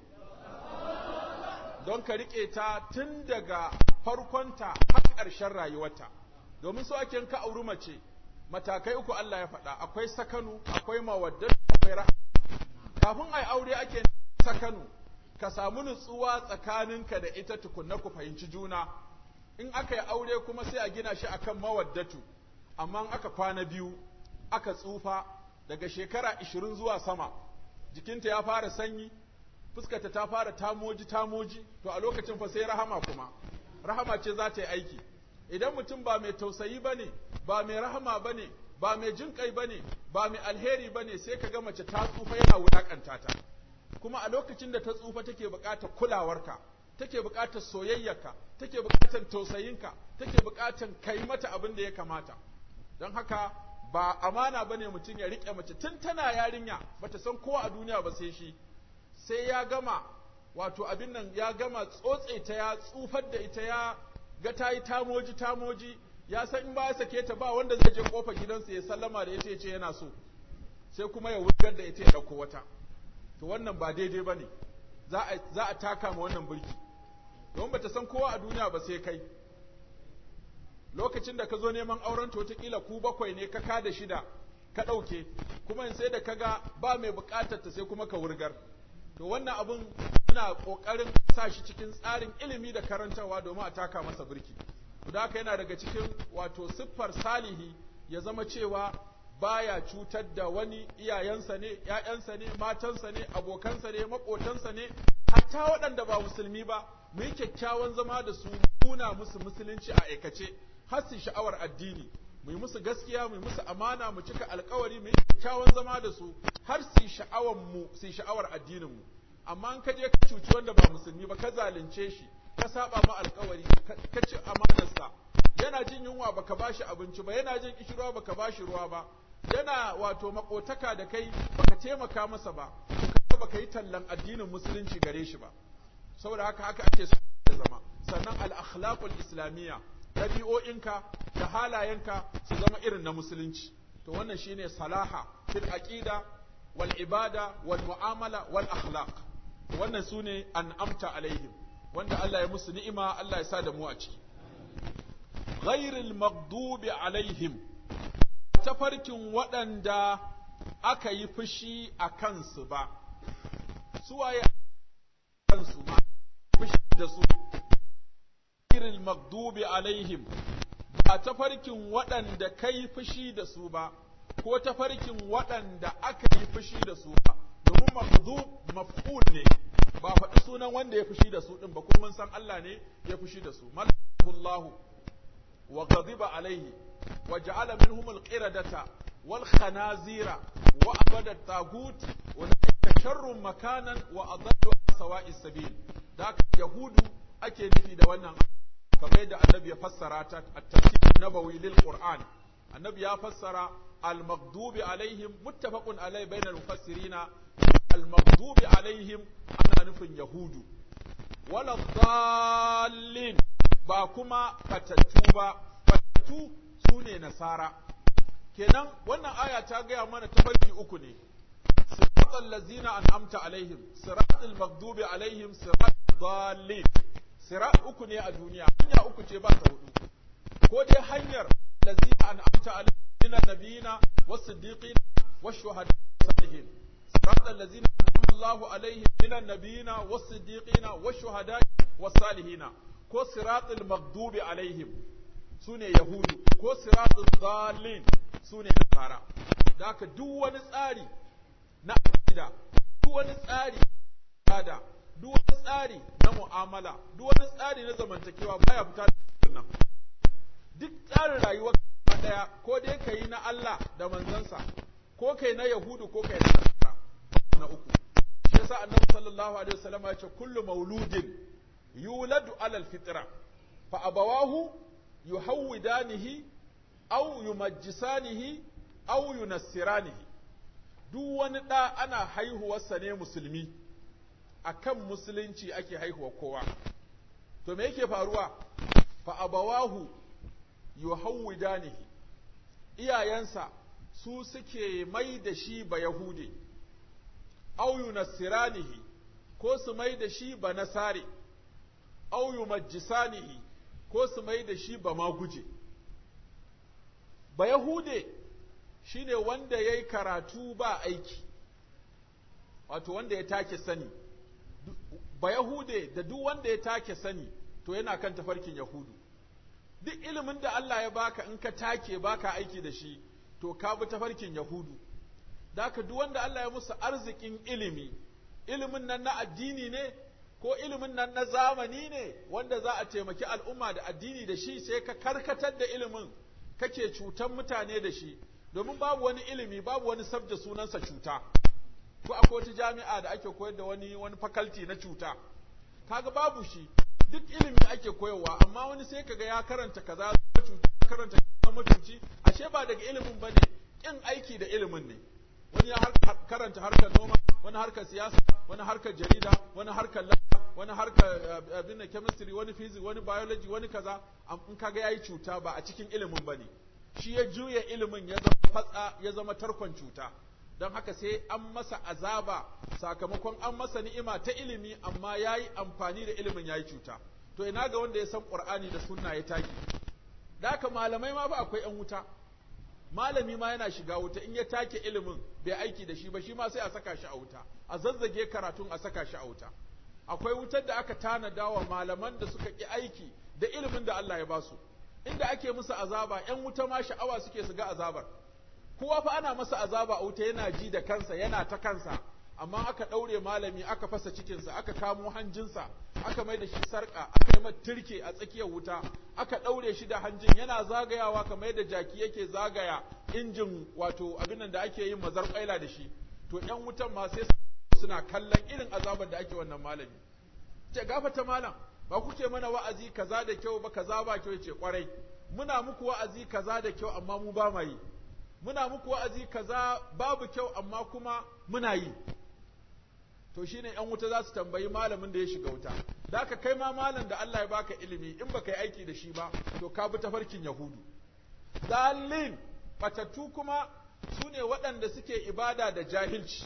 don ka rike ta tun daga farkonta har ƙarshen rayuwarta domin so ake ka auri mace matakai uku Allah ya faɗa akwai sakanu akwai mawaddatu akwai rahama kafin ai aure ake sakanu ka samu nutsuwa tsakaninka da ita tukunna ku fahimci juna in aka yi aure kuma sai a gina shi akan mawaddatu amma aka kwana biyu aka tsufa daga shekara ishirin zuwa sama jikinta ya fara sanyi fuskata ta fara tamoji tamoji to a lokacin fa sai rahama kuma rahama ce za ta yi aiki idan mutum ba mai tausayi ba ne ba mai rahama ba ne ba mai jin kai ba ne ba mai alheri ba ne sai ka ga mace ta tsufa yana wulakanta ta kuma a lokacin da ta tsufa take buƙatar kulawarka take buƙatar soyayyarka take buƙatar tausayinka take buƙatar kai mata abin da ya kamata don haka ba amana bane mutum ya riƙe mace tun tana yarinya bata san kowa a duniya ba sai shi sai ya gama wato abin nan ya gama tsotse ta ya tsufar da ita ya ga ta yi tamoji tamoji ya san in ba ya sake ta ba wanda zai je kofar gidansa ya sallama da ita ya ce yana so sai kuma ya wurgar da ita ya ɗauko wata to wannan ba daidai ba ne za a taka ma wannan burki don ba ta san kowa a duniya ba sai kai lokacin da ka zo neman auren wataƙila ku bakwai ne ka ka da shida ka ɗauke kuma in sai da ka ga ba mai buƙatar ta sai kuma ka wurgar to wannan abun muna ƙoƙarin sa shi cikin tsarin ilimi da karantarwa domin a taka masa burki da haka yana daga cikin wato siffar salihi ya zama cewa baya cutar da wani iyayensa ne, ‘ya'yansa ne, matansa ne, abokansa ne, maƙotansa ne, hatta waɗanda ba musulmi ba, mu yi kyakkyawan zama da su nuna musu musulunci a aikace, har su sha'awar addini, mu yi musu gaskiya mu yi musu amana mu cika alkawari mu yi kyakkyawan zama da su har su sha'awar mu su sha'awar addinin mu amma in ka je ka cuci wanda ba musulmi ba ka zalunce shi ka saba ma alkawari ka ci amanarsa yana jin yunwa baka bashi abinci ba yana jin kishirwa baka bashi ruwa ba yana wato makotaka da kai baka taimaka masa ba ka baka yi tallan addinin musulunci gare shi ba saboda haka haka ake so da zama sannan al-akhlaqul islamiyya ɗabi'o'inka da halayenka su zama irin na musulunci to wannan shine salaha fil aqida wal ibada wal mu'amala wal akhlaq wannan sune an'amta alaihim wanda Allah ya musu ni'ima Allah ya sa da mu a ciki ghairil maghdubi alaihim tafarkin waɗanda aka yi fushi a kansu ba suwaye kansu ma fushi da su ghairil maghdubi alaihim ba tafarkin waɗanda kai fushi da su ba ko tafarkin waɗanda aka yi fushi da su ba domin maghdub maf'ul ne ba faɗi sunan wanda ya fushi da su ɗin ba kuma mun san Allah ne ya fushi da su malahullahu wa ghadiba alaihi wa ja'ala minhum al-qiradata wal khanazira wa abada tagut wa sharrun makanan wa adallu sawa'is sabil da yahudu ake nufi da wannan kamar yadda annabi ya fassara ta at-tafsir nabawi lil qur'an annabi ya fassara al-maghdubi alaihim muttafaqun alai bainal mufassirina al-maghdubi alaihim ana nufin yahudu wala dallin ba kuma fatattu ba fatattu sune nasara kenan wannan aya ta gaya mana tafarki uku ne siratal ladzina an'amta alaihim siratal maghdubi alaihim siratal dallin sirat uku ne a duniya hanya uku ce ba ta hudu ko dai hanyar ladzina an'amta alaihim min nabiyina was-siddiqin wash-shuhada salihin siratal ladzina an'ama Allahu alaihim min nabiyina was-siddiqina wash-shuhada was-salihina ko siratal maghdubi alaihim sune yahudu ko siratal dallin sune nasara da haka duk wani tsari na aqida duk wani tsari da duk wani tsari na mu'amala duk wani tsari na zamantakewa baya fita da nan duk tsarin rayuwar daya ko dai ka yi na Allah da manzansa ko kai na Yahudu ko kai na Nasara na uku shi yasa Annabi sallallahu alaihi wasallam ya ce kullu mauludin yuladu alal fitra fa abawahu yuhawwidanihi aw yumajjisanihi aw yunassiranihi duk wani ɗa ana haihuwarsa ne musulmi akan musulunci ake haihuwa kowa to me yake faruwa fa abawahu yuhawwidanihi iyayensa su suke mai da shi ba yahude aw yunassiranihi ko su mai da shi ba nasare aw yumajjisanihi ko su mai da shi ba maguje ba yahude shine wanda yayi karatu ba aiki wato wanda ya take sani ba Yahude da duk wanda ya take sani to yana kan tafarkin Yahudu. Duk ilimin da Allah ya baka in ka take baka aiki da shi to ka bi tafarkin Yahudu. Daka duk wanda Allah ya musu arzikin ilimi, ilimin nan na addini ne ko ilimin nan na zamani ne wanda za a taimaki al'umma da addini da shi sai ka karkatar da ilimin kake cutan mutane da shi domin babu wani ilimi babu wani sabda sunansa cuta. ko akwai wata jami'a da ake koyar da wani wani faculty na cuta kaga babu shi duk ilimi ake koyarwa amma wani sai kaga ya karanta kaza cuta karanta mutunci ashe ba daga ilimin bane kin aiki da ilimin ne wani ya karanta harkar noma wani harkar siyasa wani harkar jarida wani harkar lafiya wani harkar abin chemistry wani physics wani biology wani kaza in kaga yayi cuta ba a cikin ilimin bane shi ya juya ilimin ya zama fatsa ya zama tarkon cuta don haka sai an masa azaba sakamakon an masa ni'ima ta ilimi amma ya yi amfani da ilimin ya yi cuta to ina ga wanda ya san ƙur'ani da sunna ya taki da haka malamai ma ba akwai ‘yan wuta malami ma yana shiga wuta in ya take ilimin bai aiki da shi ba shi ma sai a saka shi a wuta a zazzage karatun a saka shi a wuta akwai wutar da aka tanada wa malaman da suka ƙi aiki da ilimin da Allah ya ba su inda ake musu azaba ‘yan wuta ma sha'awa suke su ga azabar kowa fa ana masa azaba a wuta yana ji da kansa yana ta kansa amma aka ɗaure malami aka fasa cikinsa aka kamo hanjinsa aka mai da shi sarƙa aka yi turke a tsakiyar wuta aka ɗaure shi da hanjin yana zagayawa kamar yadda jaki yake zagaya injin wato abin da ake yin mazar ƙwaila da shi to ƴan wutan ma sai suna kallon irin azabar da ake wannan malami ce gafata malam ba kuke mana wa'azi kaza da kyau ba kaza ba kyau ce kwarai muna muku wa'azi kaza da kyau amma mu ba ma yi muna muku wa'azi kaza babu kyau amma kuma muna yi to shine ‘yan wuta za su tambayi malamin da ya shiga wuta, da ka kai ma malam da Allah ya baka ilimi in baka yi aiki da shi ba, to ka bi tafarkin Yahudu. Dalin, batattu kuma su ne waɗanda suke ibada da jahilci.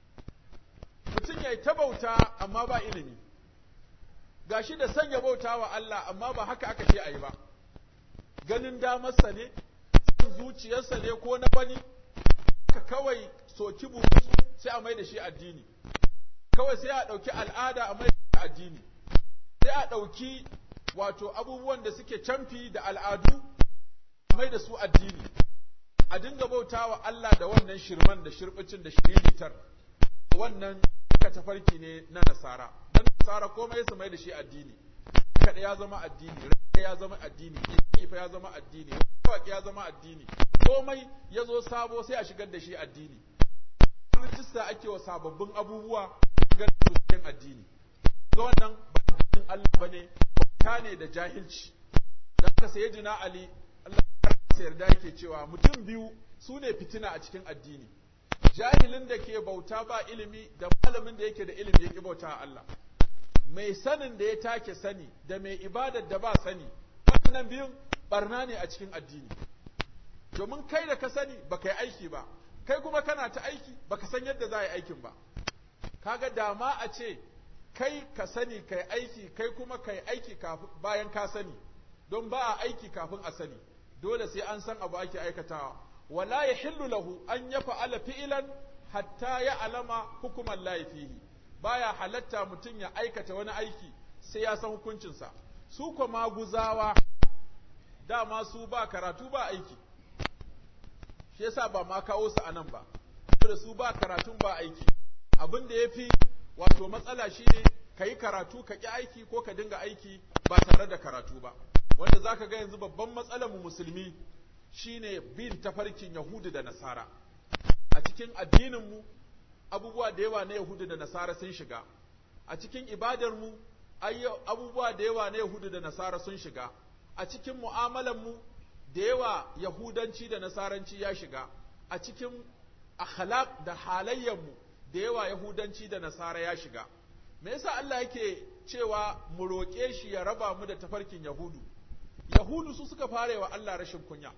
Mutum ya yi ta bauta amma ba ilimi, ga shi da sanya bauta wa Allah amma ba haka aka ce a yi ba, ganin damarsa ne, son zuciyarsa ne ko na wani, ka kawai soki burusu sai a mai da shi addini. kawai sai a ɗauki al'ada a mai da addini sai a ɗauki wato abubuwan da suke camfi da al'adu a mai da su addini a dinga bauta wa Allah da wannan shirman da shirbicin da shiriritar wannan ka tafarki ne na nasara dan nasara komai su mai da shi addini kada ya zama addini rai ya zama addini kifa ya zama addini waki ya zama addini komai ya zo sabo sai a shigar da shi addini rijista ake wa sababbin abubuwa shigar da cikin addini ga wannan ba addinin Allah bane ta ne da jahilci da haka sayyidina Ali Allah ya yarda yake cewa mutum biyu su ne fitina a cikin addini jahilin da ke bauta ba ilimi da malamin da yake da ilimi yake bauta Allah mai sanin da ya take sani da mai ibadar da ba sani wannan biyun barna ne a cikin addini domin kai da ka sani baka yi aiki ba kai kuma kana ta aiki baka san yadda za a yi aikin ba kaga dama a ce kai ka sani kai aiki kai kuma kai aiki bayan ka sani don ba a aiki kafin a sani dole sai an san abu ake aikatawa wala yahillu lahu an yaf'ala fi'lan hatta ya alama hukuman lahi fihi baya halatta mutum ya aikata wani aiki sai ya san hukuncinsa su kuma maguzawa dama su ba karatu ba aiki shi yasa ba ma kawo su anan ba da su ba karatun ba aiki abin da yafi wato matsala shine ka yi karatu ka ƙi aiki ko ka dinga aiki ba tare da karatu ba wanda zaka ga yanzu babban matsalar mu musulmi shine bin tafarkin yahudu da nasara a cikin addinin mu abubuwa da yawa na yahudu da nasara sun shiga a cikin ibadar mu abubuwa da yawa na yahudu da nasara sun shiga a cikin mu'amalar mu da yawa yahudanci da nasaranci ya shiga a cikin akhlaq da halayyar mu da yawa yahudanci da nasara ya shiga me yasa Allah yake cewa mu roƙe shi ya raba mu da tafarkin yahudu yahudu su suka fara wa Allah rashin kunya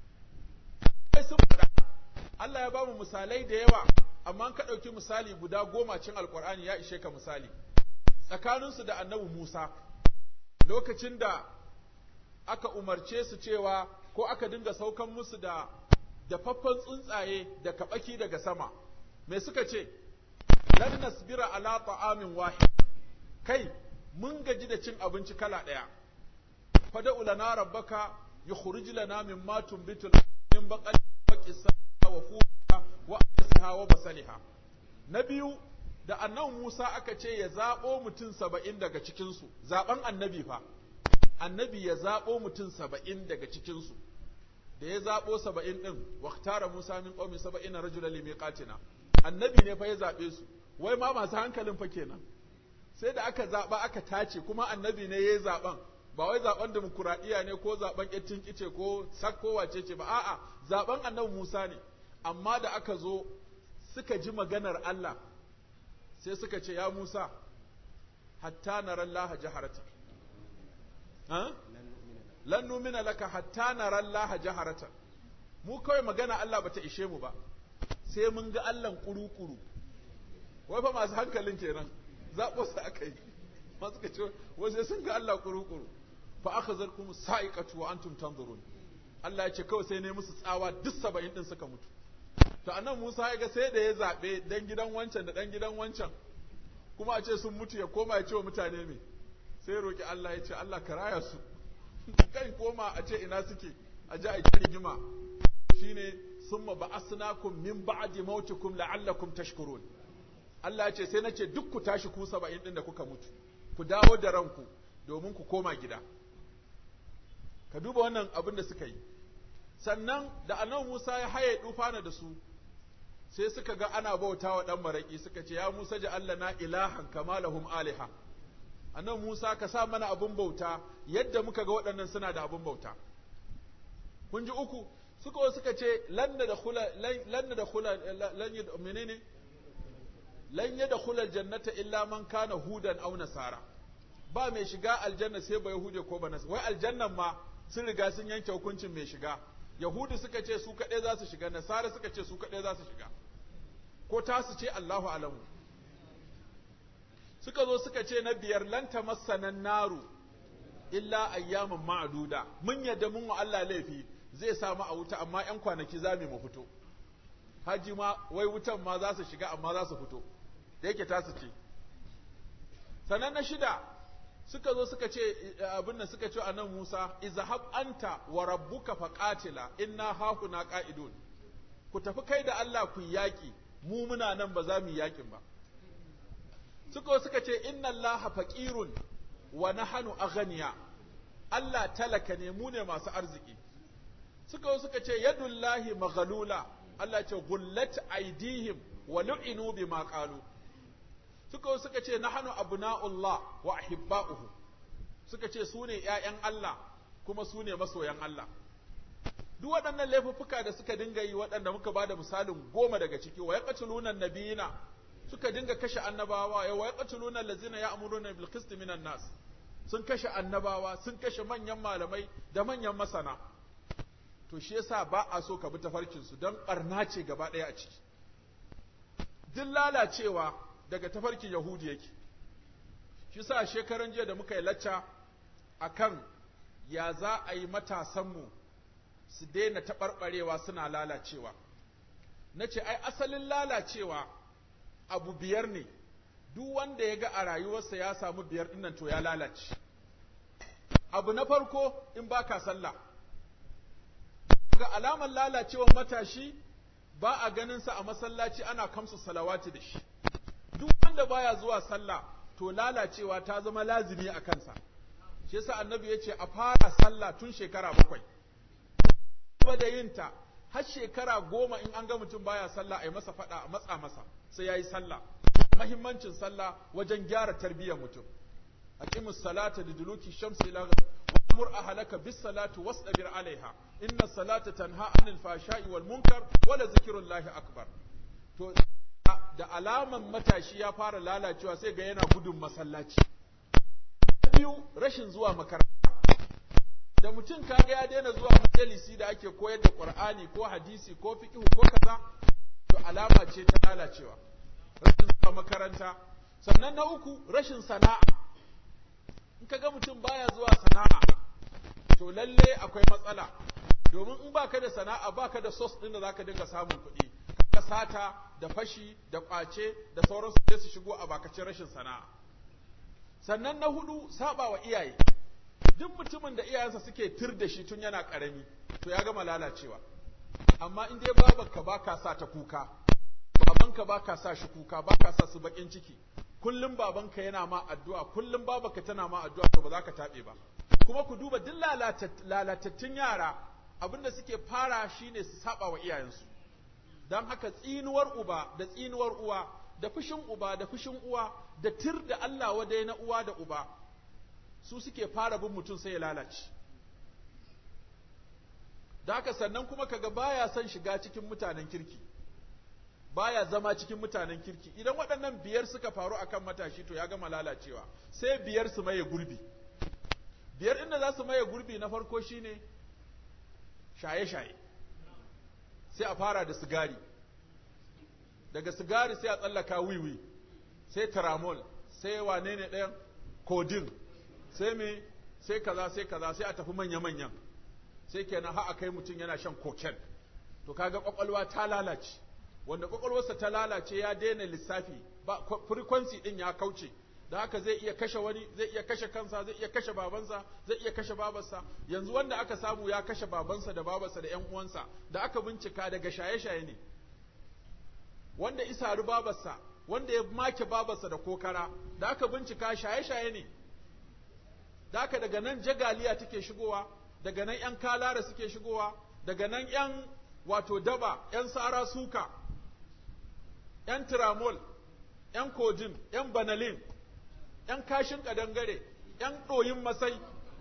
sai sun faɗa Allah ya ba mu misalai da yawa amma ka ɗauki misali guda goma cin alkur'ani ya ishe ka misali tsakaninsu da annabi Musa lokacin da aka umarce su cewa ko aka dinga saukan musu da dafaffen tsuntsaye da kaɓaki daga sama me suka ce lan nasbira ala ta'amin wahid kai mun gaji da cin abinci kala ɗaya fada'u lana rabbaka yukhrij lana mimma tunbitu min baqali wa qissa wa fuha wa asha wa basaliha na biyu da annabi Musa aka ce ya zabo mutum saba'in daga cikin su zaben annabi fa annabi ya zabo mutum saba'in daga cikin su da ya zabo saba'in din waqtara Musa min qaumi saba'in rajulan limiqatina annabi ne fa ya zabe su wai ma masu hankalin fa kenan sai da aka zaba aka tace kuma annabi ne yayi zaben ba wai zaben demokuraɗiyya ne ko zaben ƙettin kice ko sakko wace ce ba a'a zaben annabi Musa ne amma da aka zo suka ji maganar Allah sai suka ce ya Musa hatta nara Allah jaharata ha lan numina laka hatta nara Allah jaharata mu kawai magana Allah bata ishe mu ba sai mun ga Allah kuru-kuru wai fa masu hankalin kenan zaɓo su aka yi ma suka ce wai sai sun ga Allah kuru-kuru fa aka zarkum sa'iqatu wa antum tanzurun Allah ya ce kawai sai ne musu tsawa duk saba'in din suka mutu to anan Musa ya ga sai da ya zabe dan gidan wancan da dan gidan wancan kuma a ce sun mutu ya koma ya ce wa mutane me sai roki Allah ya ce Allah ka raya su kai koma a ce ina suke a ji a rigima shine summa ba'asnakum min ba'di mautikum la'allakum tashkurun Allah ya ce sai na ce duk ku tashi ku saba'in ɗin da kuka mutu ku dawo da ranku domin ku koma gida ka duba wannan abin da suka yi sannan da annabi Musa ya haye dufana da su sai suka ga ana bauta wa ɗan maraƙi suka ce ya Musa ji Allah na ilahan kama lahum aliha annabi Musa ka sa mana abin bauta yadda muka ga waɗannan suna da abin bauta kun ji uku suka suka ce lan da khula lan da khula lan menene lan yadkhula aljannata illa man kana hudan aw nasara ba mai shiga aljanna sai ba yahude ko ba nasara wai aljannan ma sun riga sun yanke hukuncin mai shiga yahudi suka ce su kaɗai za su shiga nasara suka ce su kaɗai za su shiga ko tasu ce Allahu alamu suka zo suka ce na biyar lan tamassanan naru illa ayyaman ma'duda mun yadda mun wa Allah laifi zai samu a wuta amma ƴan kwanaki za mu fito haji ma wai wutan ma za su shiga amma za su fito da yake tasu ce sannan na shida suka zo suka ce abin nan suka ce a nan Musa izhab anta wa rabbuka faqatila inna hahuna qa'idun ku tafi kai da Allah ku yaki mu muna nan ba za mu yi yakin ba suka suka ce inna Allah faqirun wa nahnu aghniya Allah talaka ne mu ne masu arziki suka suka ce yadullahi maghlula Allah ce gullat aidihim wa lu'inu bima qalu suka suka ce nahnu abna'ullah wa ahibba'uhu suka ce su ne ƴaƴan Allah kuma su ne masoyan Allah duk waɗannan laifuffuka da suka dinga yi waɗanda muka bada misalin goma daga ciki wa yaqtuluna nabiyina suka dinga kashe annabawa wa yaqtuluna allazina ya'muruna bil qist minan nas sun kashe annabawa sun kashe manyan malamai da manyan masana to shi yasa ba a so ka bi tafarkin su don barna ce gaba ɗaya a ciki duk lalacewa daga tafarkin yahudi yake shi sa shekaran jiya da muka yi lacca akan ya za a yi matasanmu su daina taɓarɓarewa suna lalacewa na ce ai asalin lalacewa abu biyar ne duk wanda ya ga a rayuwarsa ya samu biyar ɗinnan to ya lalace abu na farko in ba ka sallah ga alamar lalacewar matashi ba a ganinsa a masallaci ana kamsa salawati da shi duk wanda baya zuwa sallah to lalacewa ta zama lazimi a kansa shi yasa annabi ya ce a fara sallah tun shekara bakwai ba da yinta har shekara goma in an ga mutum baya sallah a yi masa faɗa a matsa masa sai ya yi sallah mahimmancin sallah wajen gyara tarbiyyar mutum aqimus salata liduluki shamsi ila wa'mur ahlaka bis salati wastabir alaiha inna salata tanha anil fashai wal munkar wala zikrullahi akbar to da alaman matashi ya fara lalacewa sai ga yana gudun masallaci biyu rashin zuwa makaranta da mutum kaga ya daina zuwa majalisi da ake koyar da qur'ani ko hadisi ko fiqh ko kaza to alama ce ta lalacewa rashin zuwa makaranta sannan na uku rashin sana'a in kaga mutum baya zuwa sana'a to lalle akwai matsala domin in baka da sana'a baka da source din da zaka dinga samun kuɗi ka sata da fashi da kwace da sauransu sai su shigo a bakacin rashin sana'a sannan na hudu saba wa iyaye duk mutumin da iyayensa suke tir da shi tun yana karami to ya gama lalacewa amma in dai babanka baka sa ta kuka babanka baka sa shi kuka baka sa su bakin ciki kullum babanka yana ma addu'a kullum babanka tana ma addu'a to ba za ka tabe ba kuma ku duba duk lalatattun yara abinda suke fara shine su saba wa iyayensu don haka tsinuwar uba da tsinuwar uwa da fushin uba da fushin uwa da tir da Allah wadai na uwa da uba su suke fara bin mutum sai ya lalace da haka sannan kuma kaga baya son shiga cikin mutanen kirki baya zama cikin mutanen kirki idan waɗannan biyar suka faru akan matashi to ya gama lalacewa sai biyar su maye gurbi biyar inda za su maye gurbi na farko shine shaye-shaye sai a fara da sigari daga sigari sai a tsallaka wiwi sai taramol sai wane ne ɗayan kodin sai me sai kaza sai kaza sai a tafi manya-manyan sai kenan har a kai mutum yana shan koken to kaga kwakwalwa ta lalace wanda kwakwalwarsa ta lalace ya daina lissafi ba frequency din ya kauce da haka zai iya kashe wani zai iya kashe kansa zai iya kashe babansa zai iya kashe babarsa yanzu wanda aka samu ya kashe babansa da babarsa da ƴan uwansa da aka bincika daga shaye-shaye ne wanda isaru babarsa wanda ya make babarsa da kokara da aka bincika shaye-shaye ne da aka daga nan jagaliya take shigowa daga nan ‘yan kalara suke shigowa daga nan ‘yan wato daba ‘yan sara suka ‘yan tiramol ‘yan kodin ‘yan banalin ‘yan kashin ƙadangare ‘yan ɗoyin masai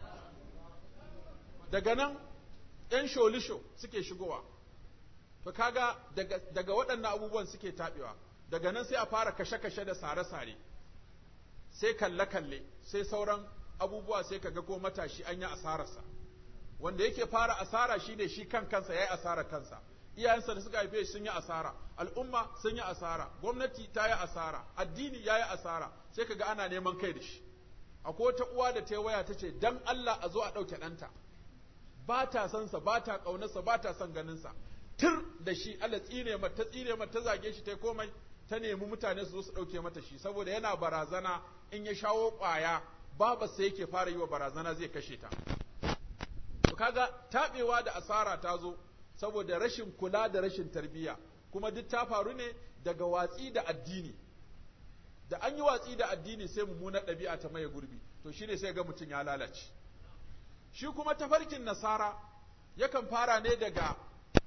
daga nan ‘yan sholisho suke shigowa to kaga daga, daga waɗannan abubuwan suke taɓewa daga nan sai a fara kashe-kashe da sare-sare sai kalle-kalle sai sauran abubuwa sai kaga ko matashi an yi asararsa wanda yake fara asara shi ne shi kan kansa ya yi asara kansa iyayensa da suka haife shi sun yi asara al'umma sun yi asara gwamnati ta yi asara addini ya yi asara sai kaga ana neman kai da shi akwai wata uwa da ta waya ta ce dan Allah a zo a ɗauke ɗanta ba ta son sa ba ta ƙaunarsa ba ta son ganinsa tur da shi Allah tsine mata ta tsine mata ta zage shi ta komai ta nemi mutane su zo su ɗauke mata shi saboda yana barazana in ya shawo ƙwaya babarsa yake fara yi wa barazana zai kashe ta to kaga taɓewa da asara ta zo saboda rashin kula da rashin tarbiyya kuma duk ta faru ne daga watsi da addini da an yi watsi da addini sai mummunar ɗabi'a ta maye gurbi to shine sai ga mutum ya lalace shi kuma tafarkin nasara yakan fara ne daga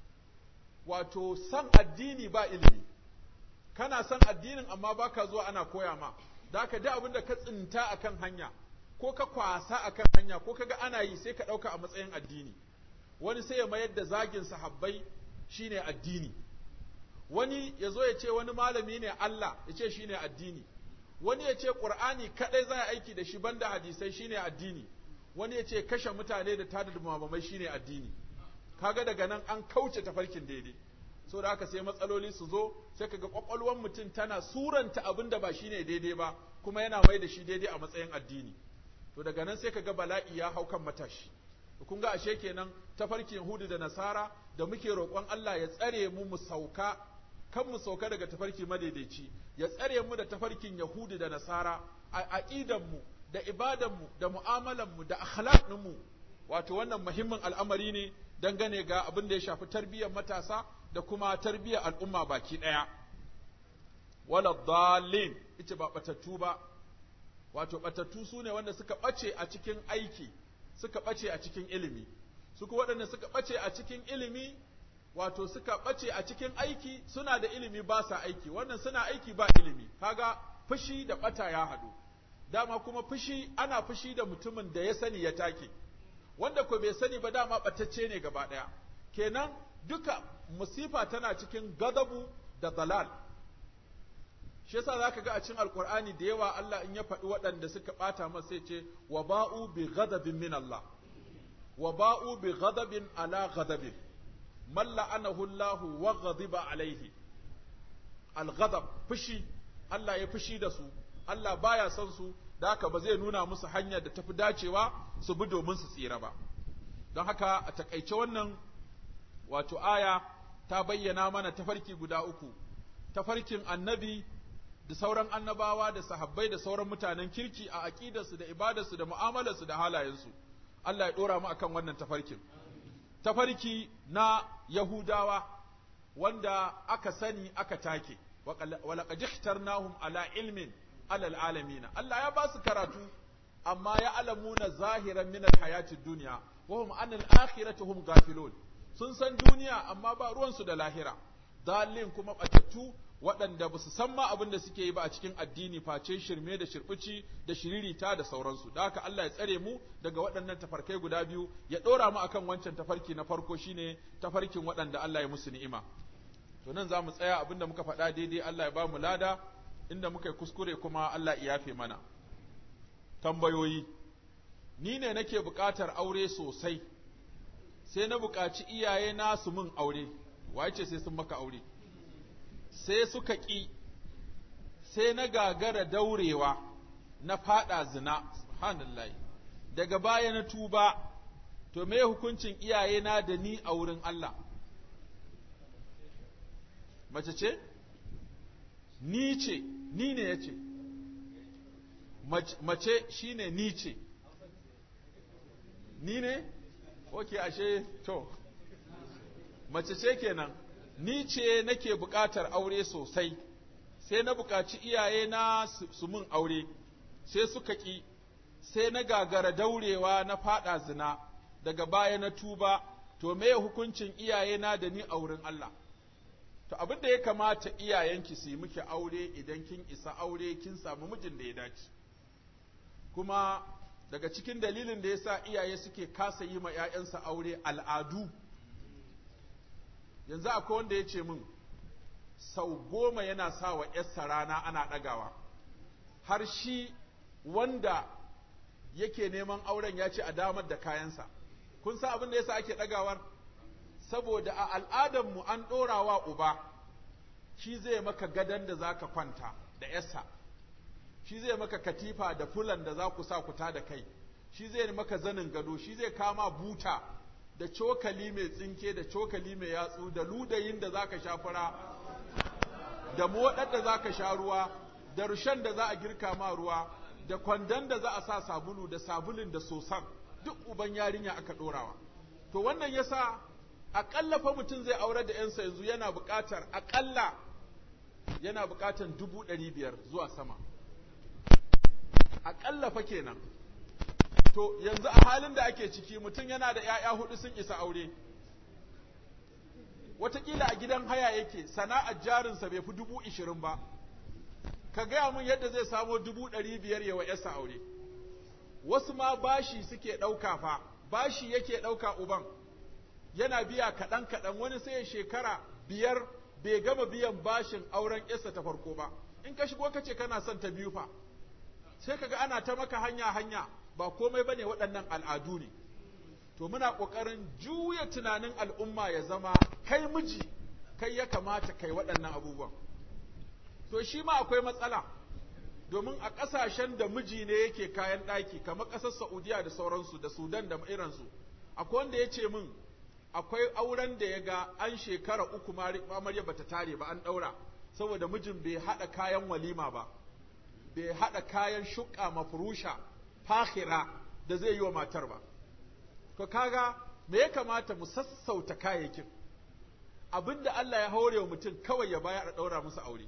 wato san addini ba ilimi kana san addinin amma baka zuwa ana koya ma da ka da abin da ka tsinta akan hanya ko ka kwasa akan hanya ko kaga ana yi sai ka ɗauka a matsayin addini wani sai ya mayar da zagin sahabbai shine addini wani ya zo ya ce wani malami ne Allah ya ce shine addini wani ya ce Qur'ani kadai za a aiki da shi banda hadisai shine addini wani ya ce kashe mutane da tada dumamamai shine addini kaga daga nan an kauce tafarkin daidai so da haka sai matsaloli su zo sai kaga kwakwalwar mutum tana suranta abin da ba shine daidai ba kuma yana mai da shi daidai a matsayin addini to daga nan sai kaga bala'i ya hau kan matashi kun ga ashe kenan tafarkin Yahudu da Nasara da muke roƙon Allah ya tsare mu mu sauka kan mu sauka daga tafarki madaidaici ya tsare mu da tafarkin Yahudu da Nasara a aqidan mu da ibadan mu da mu'amalan mu da akhlaqin mu wato wannan muhimmin al'amari ne dangane ga abin da ya shafi tarbiyyar matasa da kuma tarbiyyar al'umma baki daya wala dallin ita ba batattu ba wato batattu sune wanda suka bace a cikin aiki suka ɓace a cikin ilimi, suka waɗanda suka ɓace a cikin ilimi, wato suka ɓace a cikin aiki suna da ilimi ba sa aiki, wannan suna aiki ba ilimi, kaga fushi da ɓata ya haɗu. Dama kuma fushi ana fushi da mutumin da ya sani ya take, wanda ko bai sani ba dama ɓatacce ne gaba ɗaya. Kenan duka musifa tana cikin gadabu da dalal. shi yasa zaka ga a cikin alqur'ani da yawa Allah in ya faɗi waɗanda suka ɓata masa sai ce wa ba'u bi ghadabin min Allah wa ba'u bi ghadabin ala ghadabin man la'anahu Allah wa ghadiba alaihi al-ghadab fushi Allah ya fushi da su Allah baya son su da haka ba zai nuna musu hanyar da tafi dacewa su bi domin su tsira ba don haka a takaice wannan wato aya ta bayyana mana tafarki guda uku tafarkin annabi da sauran annabawa da sahabbai da sauran mutanen kirki a aqidarsu da ibadarsu da mu'amalarsu da halayensu Allah ya dora mu akan wannan tafarkin tafarki na Yahudawa wanda aka sani aka take walaqad ikhtarnahum ala ilmin alal alamin Allah ya ba su karatu amma ya alamuna zahiran min alhayati dunya wa hum an al-akhirati hum ghafilun sun san duniya amma ba ruwansu da lahira dalilin kuma batattu waɗanda ba su san ma abin da suke yi ba a cikin addini face shirme da shirbici da shiririta da sauransu da haka Allah ya tsare mu daga waɗannan tafarkai guda biyu ya ɗora mu akan wancan tafarki na farko shine tafarkin waɗanda Allah ya musu ni'ima to nan za mu tsaya abin da muka faɗa daidai Allah ya ba mu lada inda muka yi kuskure kuma Allah ya yafe mana tambayoyi ni ne nake buƙatar aure sosai sai na buƙaci iyaye na su min aure waye ce sai sun maka aure sai suka ƙi sai na gagara daurewa na faɗa zina subhanallahi daga baya na tuba to me hukuncin iyaye na da ni a wurin Allah mace ce ni ce ni ne ya ce mace shine ni ce ni ne ok ashe to mace ce kenan ni ce nake buƙatar aure sosai sai na buƙaci iyaye na su mun aure sai suka ƙi sai na gagara daurewa na faɗa zina daga baya na tuba to me hukuncin iyaye na da ni a wurin Allah to abin da ya kamata iyayenki su yi miki aure idan kin isa aure kin samu mijin da ya dace kuma daga cikin dalilin da yasa iyaye suke kasa yi ma 'ya'yansa aure al'adu yanzu akwai wanda ya ce min sau goma yana sa wa ‘yarsa rana ana ɗagawa har shi wanda yake neman auren ya ce a damar da kayansa kun san abin da yasa ake ɗagawar saboda a al'adarmu an ɗora wa uba shi zai maka gadon da za ka kwanta da ‘yarsa shi zai maka katifa da fulan da za ku sa ku da kai shi zai maka zanin gado shi zai kama buta da cokali mai tsinke da cokali mai yatsu da ludayin da za ka sha fura da moɗar da za ka sha ruwa da rushen da za a girka ma ruwa da kwandon da za a sa sabulu da sabulun da sosan duk uban yarinya aka ɗorawa to wannan yasa aƙalla fa mutum zai aure da ‘yansa yanzu yana buƙatar aƙalla yana buƙatar dubu ɗari biyar zuwa sama aƙalla fa kenan to yanzu a halin da ake ciki mutum yana da ‘ya'ya hudu sun isa aure wataƙila a gidan haya yake sana'ar jarinsa bai fi dubu ishirin ba ka gaya mun yadda zai samo dubu ɗari biyar yawa ‘yarsa aure wasu ma bashi suke ɗauka fa bashi yake ɗauka uban yana biya kaɗan kaɗan wani sai ya shekara biyar bai gama biyan bashin auren ‘yarsa ta farko ba in ka shigo ka ce kana son ta biyu fa sai kaga ana ta maka hanya hanya ba komai bane waɗannan al'adu ne to muna ƙoƙarin juya tunanin al'umma ya zama kai miji kai ya kamata kai waɗannan abubuwan to shi ma akwai matsala domin a ƙasashen da miji ne yake kayan ɗaki kamar ƙasar Saudiya da sauransu da Sudan da irinsu akwai wanda ya ce min akwai auren da ya ga an shekara uku amarya bata tare ba an ɗaura saboda mijin bai haɗa kayan walima ba bai haɗa kayan shuƙa mafurusha fahira da zai yi wa matar ba to kaga me ya kamata mu sassauta kayayyakin abinda Allah ya haure wa mutum kawai ya bayar a ɗaura musu aure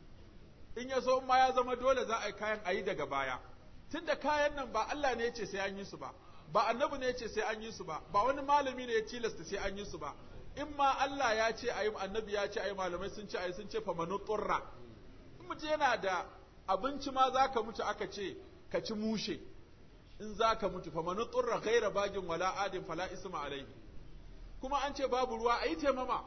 in ya so ma ya zama dole za a yi kayan a yi daga baya tunda kayan nan ba Allah ne ya ce sai an yi su ba ba annabi ne ya ce sai an yi su ba ba wani malami ne ya tilasta sai an yi su ba in ma Allah ya ce ayi annabi ya ce ayi malamai sun ce ayi sun ce fa manu turra in mutum yana da abinci ma zaka mutu aka ce ka ci mushe in zaka mutu fa manu turra ghaira bagin wala adin fala isma alaihi kuma an ce babu ruwa ayi taimama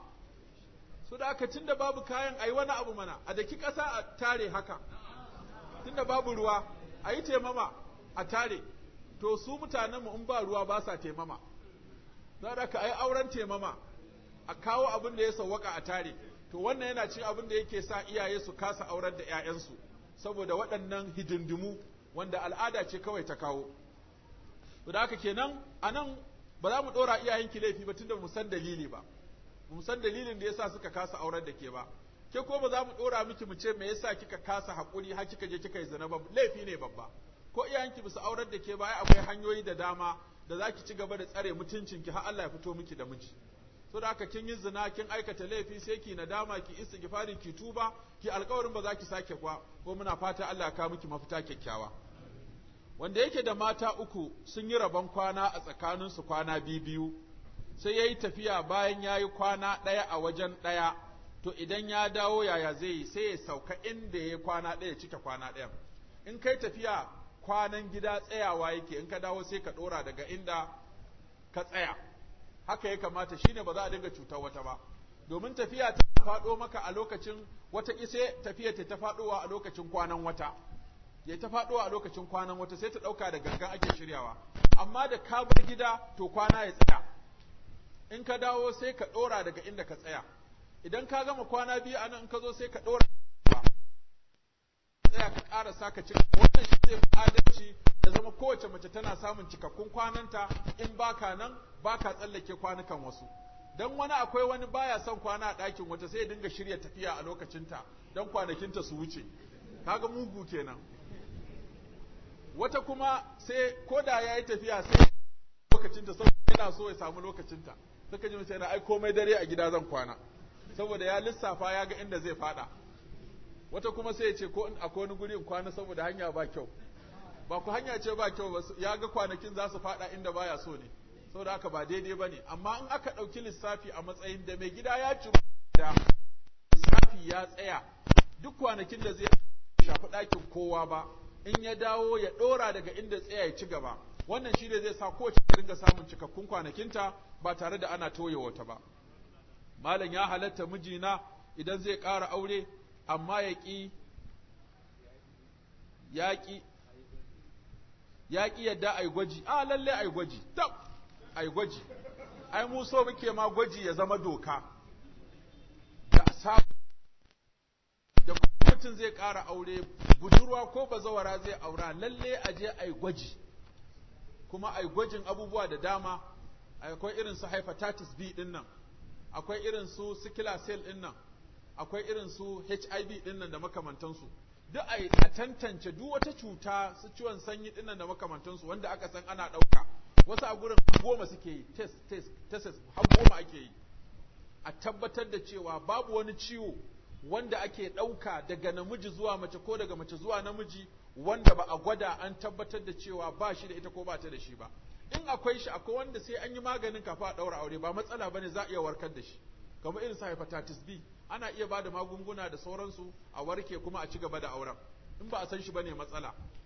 so da aka tunda babu kayan ayi wani abu mana a daki ƙasa a tare haka tunda babu ruwa ayi taimama a tare to su mutanenmu in ba ruwa ba sa taimama za da ka ayi auren taimama a kawo abin da ya sawwaka a tare to wannan yana cin abin da yake sa iyaye su kasa aurar da 'ya'yansu saboda waɗannan hidindimu wanda al'ada ce kawai ta kawo to da haka kenan a nan ba za mu ɗora iyayenki laifi ba tunda mu san dalili ba mu san dalilin da yasa suka kasa aurar da ke ba ke ko ba za mu ɗora miki mu ce me yasa kika kasa haƙuri har kika je kika yi zina ba laifi ne babba ko iyayenki bisa aurar da ke ba ai akwai hanyoyi da dama da za ki ci gaba da tsare mutuncinki har Allah ya fito miki da miji so da haka kin yi zina kin aikata laifi sai ki nadama ki istighfari ki tuba ki alƙawarin ba za ki sake kwa ko muna fata Allah ya kawo miki mafita kyakkyawa wanda yake da mata uku sun yi rabon kwana a tsakaninsu kwana biyu sai ya yi tafiya bayan ya yi kwana ɗaya a wajen ɗaya to idan ya dawo yaya zai yi sai ya sauka inda ya yi kwana ɗaya cike kwana ɗayan in kai tafiya kwanan gida tsayawa yake in ka dawo sai ka ɗora daga inda ka tsaya haka ya kamata shine ba za a dinga cutar wata ba domin tafiya ta faɗo maka a lokacin wata ise tafiya ta ta faɗowa a lokacin kwanan wata ya ta faɗowa a lokacin kwanan wata sai ta ɗauka da gangan ake shiryawa amma da ka bar gida to kwana ya tsaya in ka dawo sai ka ɗora daga inda ka tsaya idan ka gama kwana biyu a nan in ka zo sai ka ɗora tsaya ka ƙara saka cika wannan shi zai adalci da zama kowace mace tana samun cikakkun kwananta in baka nan baka tsallake kwanukan wasu dan wani akwai wani baya son kwana a ɗakin wata sai ya dinga shirya tafiya a lokacinta dan kwanakinta su wuce kaga mugu kenan wata kuma sai ko da ya yi tafiya sai lokacinta saboda yana so ya samu lokacinta suka ji mace yana ai komai dare a gida zan kwana saboda ya lissafa ya ga inda zai fada wata kuma sai ya ce ko in akwai wani guri in kwana saboda hanya ba kyau ba ku hanya ce ba kyau ba ya ga kwanakin za su fada inda baya so ne saboda haka ba daidai ba ne amma in aka ɗauki lissafi a matsayin da mai gida ya ci da lissafi ya tsaya duk kwanakin da zai shafi ɗakin kowa ba in ya dawo ya ɗora daga inda tsaya ya ci gaba wannan shi ne zai sa kowace ta ringa samun cikakkun kwanakinta ba tare da ana toye wata ba malam ya halatta mijina idan zai ƙara aure amma ya ƙi ya ƙi ya ƙi yadda a yi gwaji a lalle a yi gwaji tab a yi gwaji ai mu so muke ma gwaji ya zama doka da samu da kuma mutum zai ƙara aure budurwa ko bazawara zai aura lalle a je a yi gwaji kuma a yi gwajin abubuwa da dama akwai irin su hepatitis B din nan akwai irin su sickle cell din nan akwai irin su HIV din nan da makamantansu duk a tantance duk wata cuta su ciwon sanyi din nan da makamantansu wanda aka san ana ɗauka wasu a gurin goma suke yi test test test har goma ake yi a tabbatar da cewa babu wani ciwo wanda ake ɗauka daga namiji zuwa mace ko daga mace zuwa namiji wanda ba a gwada an tabbatar da cewa ba shi da ita ko ba ta da shi ba in akwai shi akwai wanda sai an yi maganin kafa a ɗaura aure ba matsala bane za a iya warkar da shi kamar irin su hepatitis B ana iya ba da magunguna da sauransu a warke kuma a ci gaba da auren in ba a san shi bane matsala